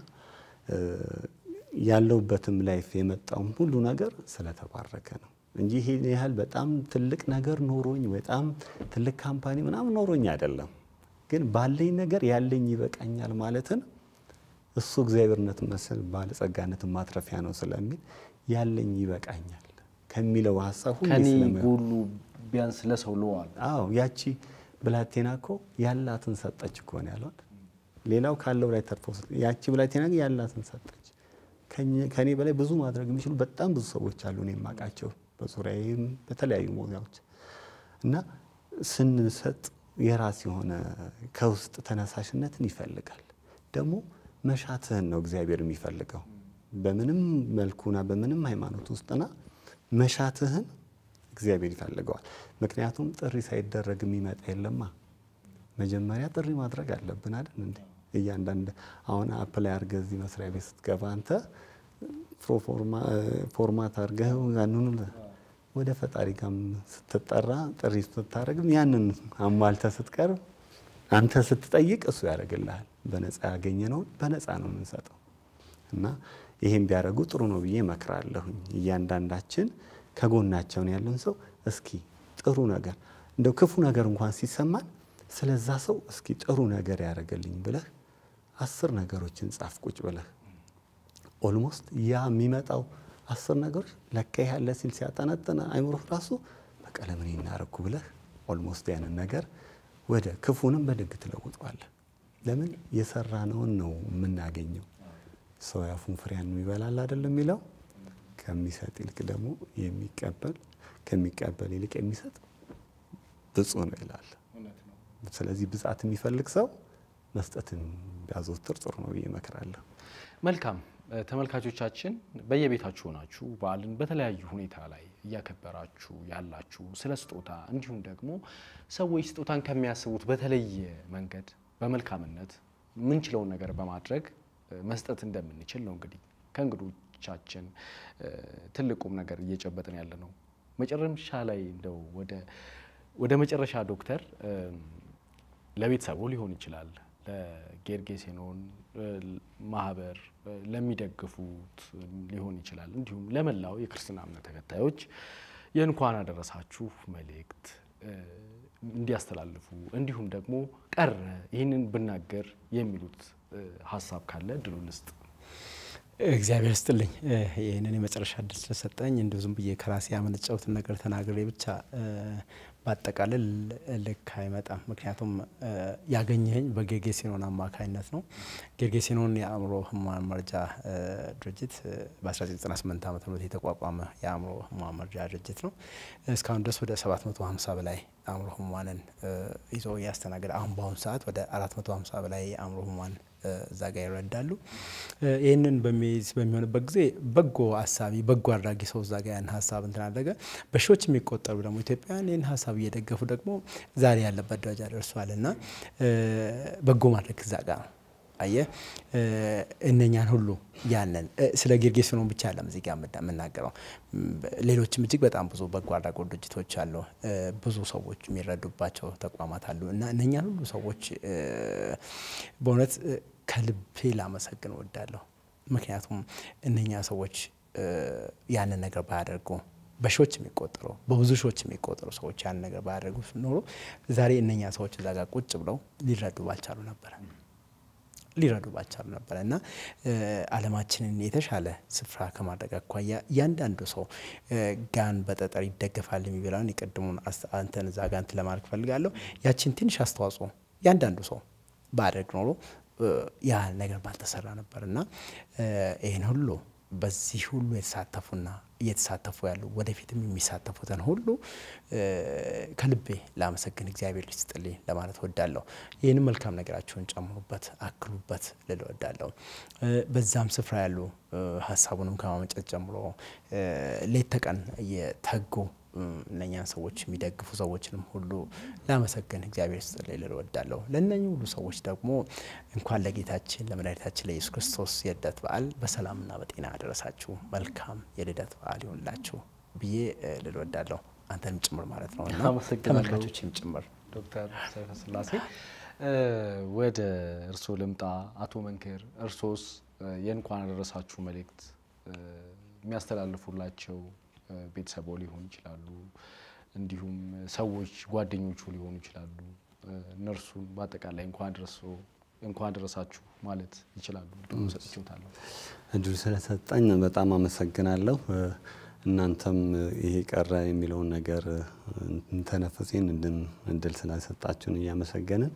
ያለውበትም ላይፍ የመጣውም ሁሉ ነገር ስለተባረከ ነው እንጂ ይሄን ያህል በጣም ትልቅ ነገር ኖሮኝ በጣም ትልቅ ካምፓኒ ምናምን ኖሮኝ አይደለም። ግን ባለኝ ነገር ያለኝ ይበቃኛል ማለትን እሱ እግዚአብሔርነት መሰል ባለጸጋነትን ማትረፊያ ነው ስለሚል ያለኝ ይበቃኛል ከሚለው ሀሳብ ሁሌ ከኔ ስለሚ- ጎሉ ቢያንስ ለሰው ለዋል አዎ ያቺ ብላቴና እኮ ያላትን ሰጠች እኮ ነው ያሏት። ሌላው ካለው ላይ ተርፎ ሰጠ። ያቺ ብላቴና ግን ያላትን ሰጠች። ከኝ- ከኔ በላይ ብዙ ማድረግ የሚችሉ በጣም ብዙ ሰዎች አሉ እኔ የማውቃቸው በዙሪያዬም በተለያዩ ቦታዎች እና ስንሰጥ የራስ የሆነ ከውስጥ ተነሳሽነትን ይፈልጋል። ደግሞ መሻትህን ነው እግዚአብሔር የሚፈልገው በምንም መልኩና በምንም ሃይማኖት ውስጥና መሻትህን እግዚአብሔር ይፈልገዋል። ምክንያቱም ጥሪ ሳይደረግ የሚመጣ የለማ። መጀመሪያ ጥሪ ማድረግ አለብን አይደል እንዴ? እያንዳንድ አሁን አፕላይ አድርገህ እዚህ መስሪያ ቤት ስትገባ አንተ ፎርማት አድርገህ ያንኑ ወደ ፈጣሪ ጋር ስትጠራ ጥሪ ስታደርግም ያንን አሟልተህ ስትቀርብ አንተ ስትጠይቅ እሱ ያደርግልሃል። በነፃ ያገኘነውን በነፃ ነው የምንሰጠው እና ይሄን ቢያደርጉ ጥሩ ነው ብዬ እመክራለሁኝ። እያንዳንዳችን ከጎናቸውን ያለን ሰው እስኪ ጥሩ ነገር እንደው ክፉ ነገር እንኳን ሲሰማን ስለዛ ሰው እስኪ ጥሩ ነገር ያደርገልኝ ብለህ አስር ነገሮችን ጻፍ ቁጭ ብለህ ኦልሞስት ያ የሚመጣው አስር ነገሮች ለካ ያለ ሲል ሲያጠነጥን አይምሮህ ራሱ በቃ ለምን እናረኩ ብለህ ኦልሞስት ያንን ነገር ወደ ክፉንም በደግ ትለውጠዋለህ። ለምን የሰራነውን ነው የምናገኘው። ሰው ያፉን ፍሬያን ይበላል አይደለም የሚለው ከሚሰጥ ይልቅ ደግሞ የሚቀበል ከሚቀበል ይልቅ የሚሰጥ ብፁዕ ነው ይላል። ስለዚህ ብጻት የሚፈልግ ሰው መስጠትን ቢያዘወትር ጥሩ ነው ብዬ እመክራለሁ። መልካም ተመልካቾቻችን በየቤታችሁ ሆናችሁ በዓልን በተለያዩ ሁኔታ ላይ እያከበራችሁ ያላችሁ ስለ ስጦታ እንዲሁም ደግሞ ሰዎች ስጦታን ከሚያስቡት በተለየ መንገድ በመልካምነት ምንችለውን ነገር በማድረግ መስጠት እንደምንችል ነው እንግዲህ ከእንግዶቻችን ትልቁም ነገር እየጨበጥን ያለ ነው። መጨረሻ ላይ እንደው ወደ ወደ መጨረሻ ዶክተር ለቤተሰቡ ሊሆን ይችላል ለጌርጌሴኖን ማህበር ለሚደግፉት ሊሆን ይችላል እንዲሁም ለመላው የክርስትና እምነት ተከታዮች የእንኳን አደረሳችሁ መልእክት እንዲያስተላልፉ እንዲሁም ደግሞ ቀረ ይህንን ብናገር የሚሉት ሀሳብ ካለ እድሉ ልስጥ። እግዚአብሔር ስጥልኝ ይህንን የመጨረሻ እድል ስለሰጠኝ እንዲሁ ዝም ብዬ ከራሴ ያመነጨሁትን ነገር ተናግሬ ብቻ ባጠቃልል ልክ አይመጣም። ምክንያቱም ያገኘኸኝ በጌርጌሴኖን አማካኝነት ነው። ጌርጌሴኖን የአእምሮ ህሙማን መርጃ ድርጅት በ1998 ዓ ም የተቋቋመ የአእምሮ ህሙማን መርጃ ድርጅት ነው። እስካሁን ድረስ ወደ 750 በላይ አእምሮ ህሙማንን ይዞ እያስተናገደ አሁን በአሁኑ ሰዓት ወደ 450 በላይ የአእምሮ ህሙማን እዛ ጋር ይረዳሉ። ይህንን በሚይዝ በሚሆንበት ጊዜ በጎ አሳቢ በጎ አድራጊ ሰው እዛ ጋር ያን ሀሳብ እንትን አደረገ። በሺዎች የሚቆጠሩ ደግሞ ኢትዮጵያውያን ይህን ሀሳብ እየደገፉ ደግሞ ዛሬ ያለበት ደረጃ ደርሷል እና በጎ ማድረግ እዛ ጋር ነው። አየ እነኛን ሁሉ ያንን ስለ ጌርጌሴኖን ብቻ አለም እዚህ ጋር የምናገረው ሌሎችም እጅግ በጣም ብዙ በጎ አድራጎት ድርጅቶች አሉ። ብዙ ሰዎች የሚረዱባቸው ተቋማት አሉ እና እነኛን ሁሉ ሰዎች በእውነት ከልቤ ላመሰግን እወዳለሁ። ምክንያቱም እነኛ ሰዎች ያንን ነገር ባያደርጉ በሺዎች የሚቆጠሩ በብዙ ሺዎች የሚቆጠሩ ሰዎች ያንን ነገር ባያደርጉ ኖሮ ዛሬ እነኛ ሰዎች እዛ ጋር ቁጭ ብለው ሊረዱ ባልቻሉ ነበረ ሊረዱ ባልቻሉ ነበረ እና ዓለማችንን የተሻለ ስፍራ ከማድረግ አኳያ እያንዳንዱ ሰው ጋን በጠጠር ይደገፋል የሚበላውን የቅድሙን አንተን እዛ ጋር እንትን ለማድረግ ፈልጋለሁ። ያችን ትንሽ አስተዋጽኦ እያንዳንዱ ሰው ባደርግ ኖሮ ያ ነገር ባልተሰራ ነበር እና ይህን ሁሉ በዚህ ሁሉ የተሳተፉና እየተሳተፉ ያሉ ወደፊትም የሚሳተፉትን ሁሉ ከልቤ ላመሰግን እግዚአብሔር ይስጥልኝ ለማለት ወዳለሁ። ይህንም መልካም ነገራቸውን ጨምሩበት፣ አክሉበት ልል ወዳለሁ። በዛም ስፍራ ያሉ ሀሳቡንም ከማመንጨት ጀምሮ ሌት ተቀን እየተጉ እነኛን ሰዎች የሚደግፉ ሰዎችንም ሁሉ ላመሰግን እግዚአብሔር ይስጥልኝ ልል ወዳለሁ። ለእነኚህ ሁሉ ሰዎች ደግሞ እንኳን ለጌታችን ለመድኃኒታችን ለኢየሱስ ክርስቶስ የልደት በዓል በሰላምና በጤና አደረሳችሁ፣ መልካም የልደት በዓል ይሆንላችሁ ብዬ ልል ወዳለሁ። አንተንም ጭምር ማለት ነው እና ተመልካቾችም ጭምር። ዶክተር ሰይፈ ስላሴ ወደ እርስዎ ልምጣ። አቶ መንክር እርሶስ የእንኳን አደረሳችሁ መልእክት የሚያስተላልፉላቸው ቤተሰቦ ሊሆኑ ይችላሉ፣ እንዲሁም ሰዎች ጓደኞቹ ሊሆኑ ይችላሉ። እነርሱን በአጠቃላይ እንኳን ደረሶ እንኳን ደረሳችሁ ማለት ይችላሉ። እድሉ ሰጥቼዎታለሁ። እድሉ ስለሰጠኝ በጣም አመሰግናለሁ። እናንተም ይሄ ቀረ የሚለውን ነገር እንተነፍሴን እድል ስላሰጣችሁን እያመሰገንን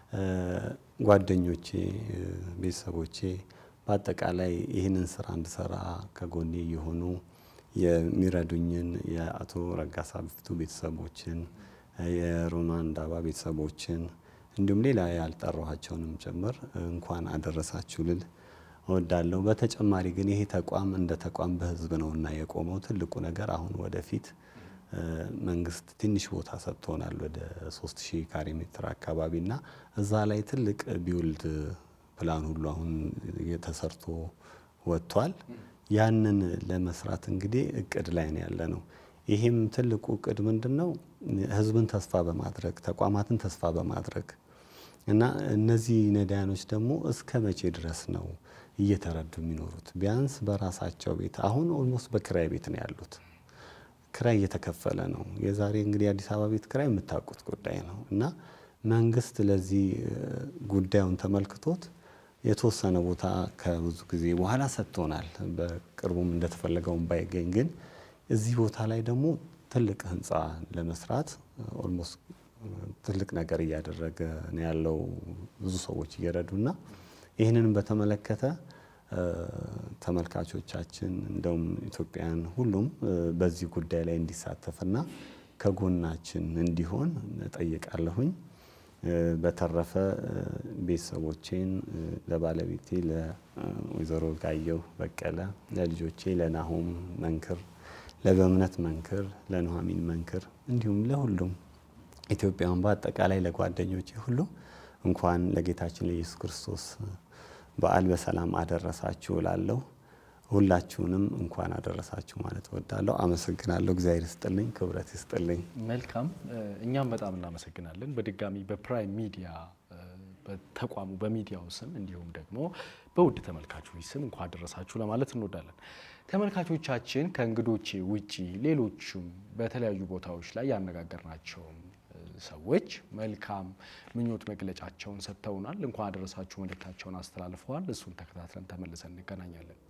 ጓደኞቼ፣ ቤተሰቦቼ በአጠቃላይ ይህንን ስራ እንድሰራ ከጎኔ የሆኑ የሚረዱኝን የአቶ ረጋሳ ቢፍቱ ቤተሰቦችን፣ የሮማን ዳባ ቤተሰቦችን እንዲሁም ሌላ ያልጠራኋቸውንም ጭምር እንኳን አደረሳችሁ ልል እወዳለሁ። በተጨማሪ ግን ይሄ ተቋም እንደ ተቋም በህዝብ ነውና የቆመው ትልቁ ነገር አሁን ወደፊት መንግስት ትንሽ ቦታ ሰጥቶናል ወደ 3000 ካሬ ሜትር አካባቢና እዛ ላይ ትልቅ ቢውልድ ፕላን ሁሉ አሁን ተሰርቶ ወጥቷል። ያንን ለመስራት እንግዲህ እቅድ ላይ ነው ያለ ነው። ይሄም ትልቁ እቅድ ምንድን ነው? ህዝብን ተስፋ በማድረግ ተቋማትን ተስፋ በማድረግ እና እነዚህ ነዳያኖች ደግሞ እስከ መቼ ድረስ ነው እየተረዱ የሚኖሩት? ቢያንስ በራሳቸው ቤት አሁን ኦልሞስት በክራይ ቤት ነው ያሉት። ክራይ እየተከፈለ ነው። የዛሬ እንግዲህ የአዲስ አበባ ቤት ክራይ የምታውቁት ጉዳይ ነው እና መንግስት ለዚህ ጉዳዩን ተመልክቶት የተወሰነ ቦታ ከብዙ ጊዜ በኋላ ሰጥቶናል። በቅርቡም እንደተፈለገውን ባይገኝ ግን እዚህ ቦታ ላይ ደግሞ ትልቅ ህንፃ ለመስራት ኦልሞስት ትልቅ ነገር እያደረገ ነው ያለው ብዙ ሰዎች እየረዱና ይህንንም በተመለከተ ተመልካቾቻችን እንደውም ኢትዮጵያን ሁሉም በዚህ ጉዳይ ላይ እንዲሳተፍና ከጎናችን እንዲሆን እጠይቃለሁኝ። በተረፈ ቤተሰቦቼን ለባለቤቴ ለወይዘሮ ጋየሁ በቀለ፣ ለልጆቼ ለናሆም መንክር፣ ለበእምነት መንክር፣ ለኑሐሚን መንክር እንዲሁም ለሁሉም ኢትዮጵያውያን በአጠቃላይ ለጓደኞቼ ሁሉ እንኳን ለጌታችን ለኢየሱስ ክርስቶስ በዓል በሰላም አደረሳችሁ እላለሁ። ሁላችሁንም እንኳን አደረሳችሁ ማለት እወዳለሁ። አመሰግናለሁ። እግዚአብሔር ይስጥልኝ፣ ክብረት ይስጥልኝ። መልካም፣ እኛም በጣም እናመሰግናለን። በድጋሚ በፕራይም ሚዲያ በተቋሙ በሚዲያው ስም እንዲሁም ደግሞ በውድ ተመልካቾች ስም እንኳን አደረሳችሁ ለማለት እንወዳለን። ተመልካቾቻችን ከእንግዶቼ ውጪ ሌሎችም በተለያዩ ቦታዎች ላይ ያነጋገርናቸውም ሰዎች መልካም ምኞት መግለጫቸውን ሰጥተውናል። እንኳን አደረሳችሁ መልእክታቸውን አስተላልፈዋል። እሱን ተከታትለን ተመልሰን እንገናኛለን።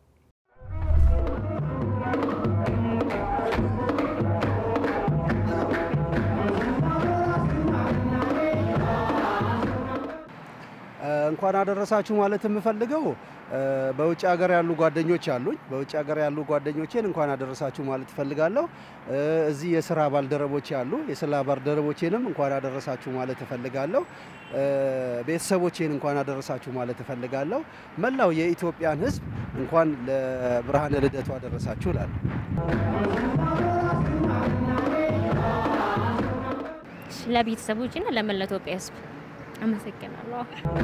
እንኳን አደረሳችሁ ማለት የምፈልገው በውጭ ሀገር ያሉ ጓደኞች አሉኝ። በውጭ ሀገር ያሉ ጓደኞቼን እንኳን አደረሳችሁ ማለት እፈልጋለሁ። እዚህ የስራ ባልደረቦቼ አሉ። የስራ ባልደረቦቼንም እንኳን አደረሳችሁ ማለት እፈልጋለሁ። ቤተሰቦቼን እንኳን አደረሳችሁ ማለት እፈልጋለሁ። መላው የኢትዮጵያን ሕዝብ እንኳን ለብርሃነ ልደቱ አደረሳችሁ እላለሁ። ለቤተሰቦችና ለመላው ኢትዮጵያ ሕዝብ አመሰግናለሁ።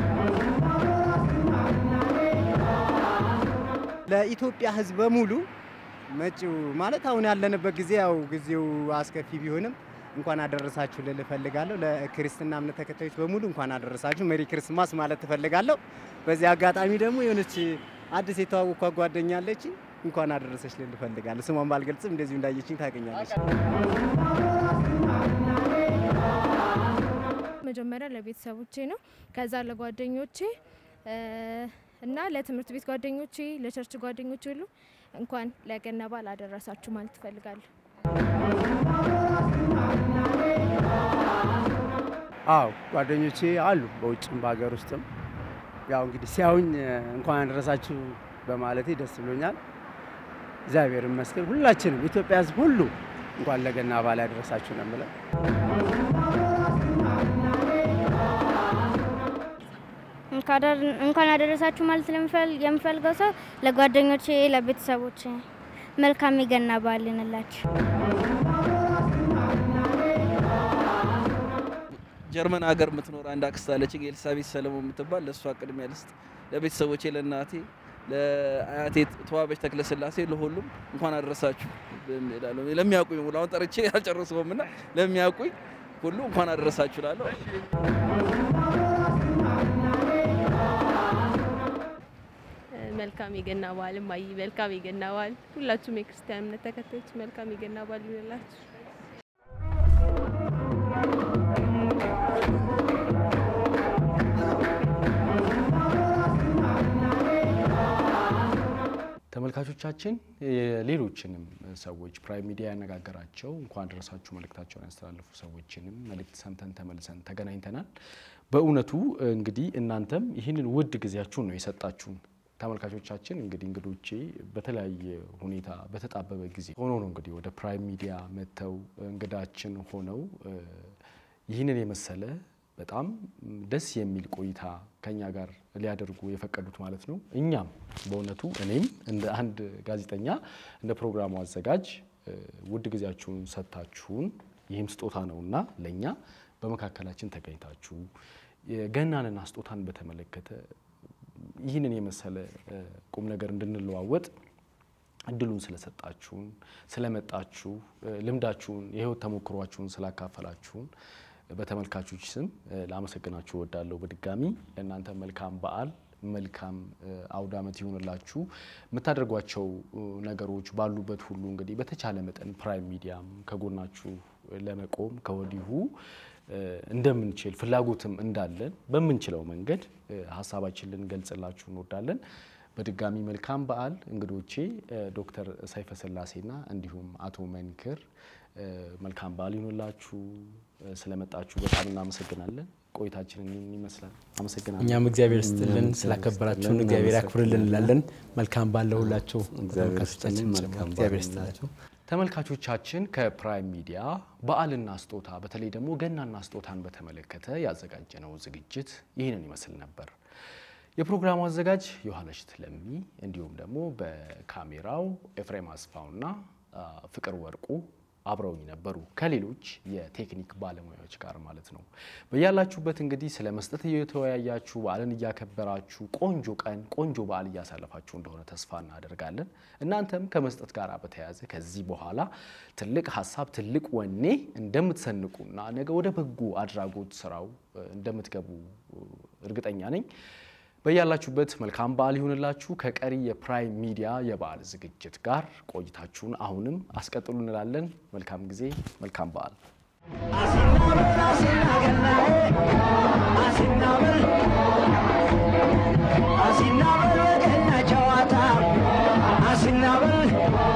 ለኢትዮጵያ ህዝብ በሙሉ መጪው ማለት አሁን ያለንበት ጊዜ ያው ጊዜው አስከፊ ቢሆንም እንኳን አደረሳችሁ ልል እፈልጋለሁ። ለክርስትና እምነት ተከታዮች በሙሉ እንኳን አደረሳችሁ ሜሪ ክርስማስ ማለት እፈልጋለሁ። በዚህ አጋጣሚ ደግሞ የሆነች አዲስ የተዋወቅኳት ጓደኛ አለች እንኳን አደረሰች ልል እፈልጋለሁ። ስሟን ባልገልጽም እንደዚሁ እንዳየችኝ ታገኛለች። መጀመሪያ ለቤተሰቦቼ ነው፣ ከዛ ለጓደኞቼ እና ለትምህርት ቤት ጓደኞቼ፣ ለቸርች ጓደኞቼ ሁሉ እንኳን ለገና በዓል አደረሳችሁ ማለት እፈልጋለሁ። አዎ ጓደኞቼ አሉ በውጭም በሀገር ውስጥም። ያው እንግዲህ ሲያዩኝ እንኳን አደረሳችሁ በማለቴ ደስ ብሎኛል። እግዚአብሔር ይመስገን። ሁላችንም ኢትዮጵያ ሕዝብ ሁሉ እንኳን ለገና በዓል ያደረሳችሁ ነው የምለው። እንኳን አደረሳችሁ ማለት የምፈልገው ሰው ለጓደኞቼ፣ ለቤተሰቦቼ መልካም የገና በዓል ይሁንላችሁ። ጀርመን ሀገር የምትኖር አንድ አክስት አለችኝ ኤልሳቤት ሰለሞን የምትባል ለእሷ ቅድሚያ ልስጥ። ለቤተሰቦቼ፣ ለእናቴ፣ ለአያቴ ተዋበች ተክለስላሴ፣ ለሁሉም እንኳን አደረሳችሁ እላለሁ። ለሚያውቁኝ ሙሉ አሁን ጠርቼ አልጨርሰውም እና ለሚያውቁኝ ሁሉ እንኳን አደረሳችሁ እላለሁ። መልካም የገና በዓል እማዬ፣ መልካም የገና በዓል ሁላችሁም የክርስቲያን እምነት ተከታዮች መልካም የገና በዓል ይሁንላችሁ። ተመልካቾቻችን የሌሎችንም ሰዎች ፕራይም ሚዲያ ያነጋገራቸው እንኳን ደረሳችሁ መልእክታቸውን ያስተላለፉ ሰዎችንም መልእክት ሰምተን ተመልሰን ተገናኝተናል። በእውነቱ እንግዲህ እናንተም ይህንን ውድ ጊዜያችሁን ነው የሰጣችሁን። ተመልካቾቻችን እንግዲህ እንግዶቼ በተለያየ ሁኔታ በተጣበበ ጊዜ ሆኖ ነው እንግዲህ ወደ ፕራይም ሚዲያ መጥተው እንግዳችን ሆነው ይህንን የመሰለ በጣም ደስ የሚል ቆይታ ከኛ ጋር ሊያደርጉ የፈቀዱት ማለት ነው። እኛም በእውነቱ እኔም እንደ አንድ ጋዜጠኛ እንደ ፕሮግራሙ አዘጋጅ ውድ ጊዜያችሁን ሰጥታችሁን ይህም ስጦታ ነውና ለእኛ በመካከላችን ተገኝታችሁ የገናንና ስጦታን በተመለከተ ይህንን የመሰለ ቁም ነገር እንድንለዋወጥ እድሉን ስለሰጣችሁን፣ ስለመጣችሁ፣ ልምዳችሁን፣ የህይወት ተሞክሯችሁን ስላካፈላችሁን በተመልካቾች ስም ላመሰግናችሁ እወዳለሁ። በድጋሚ ለእናንተ መልካም በዓል መልካም አውደ ዓመት ይሆንላችሁ። የምታደርጓቸው ነገሮች ባሉበት ሁሉ እንግዲህ በተቻለ መጠን ፕራይም ሚዲያም ከጎናችሁ ለመቆም ከወዲሁ እንደምንችል ፍላጎትም እንዳለን በምንችለው መንገድ ሀሳባችን ልንገልጽላችሁ እንወዳለን። በድጋሚ መልካም በዓል። እንግዶቼ ዶክተር ሰይፈ ስላሴና እንዲሁም አቶ መንክር መልካም በዓል ይሆንላችሁ። ስለመጣችሁ በጣም እናመሰግናለን። ቆይታችንን ይመስላል። አመሰግናለሁ። እኛም እግዚአብሔር ስጥልን ስላከበራችሁን እግዚአብሔር ያክብርልን እንላለን። መልካም በዓል ለሁላችሁ እግዚአብሔር ተመልካቾቻችን ይስጥልን። ጨምሮ መልካም እግዚአብሔር በዓል ይስጥላችሁ። ተመልካቾቻችን ከፕራይም ሚዲያ በዓልና ስጦታ በተለይ ደግሞ ገናና ስጦታን በተመለከተ ያዘጋጀነው ዝግጅት ይህንን ይመስል ነበር። የፕሮግራሙ አዘጋጅ ዮሐንስ ለሚ እንዲሁም ደግሞ በካሜራው ኤፍሬም አስፋውና አ፣ ፍቅር ወርቁ አብረውኝ ነበሩ ከሌሎች የቴክኒክ ባለሙያዎች ጋር ማለት ነው። በያላችሁበት እንግዲህ ስለ መስጠት እየተወያያችሁ በዓልን እያከበራችሁ ቆንጆ ቀን ቆንጆ በዓል እያሳለፋችሁ እንደሆነ ተስፋ እናደርጋለን። እናንተም ከመስጠት ጋር በተያያዘ ከዚህ በኋላ ትልቅ ሀሳብ ትልቅ ወኔ እንደምትሰንቁና ነገ ወደ በጎ አድራጎት ስራው እ፣ እንደምትገቡ እ፣ እርግጠኛ ነኝ። በያላችሁበት መልካም በዓል ይሁንላችሁ። ከቀሪ የፕራይም ሚዲያ የበዓል ዝግጅት ጋር ቆይታችሁን አሁንም አስቀጥሉ እንላለን። መልካም ጊዜ፣ መልካም በዓል አሲናበል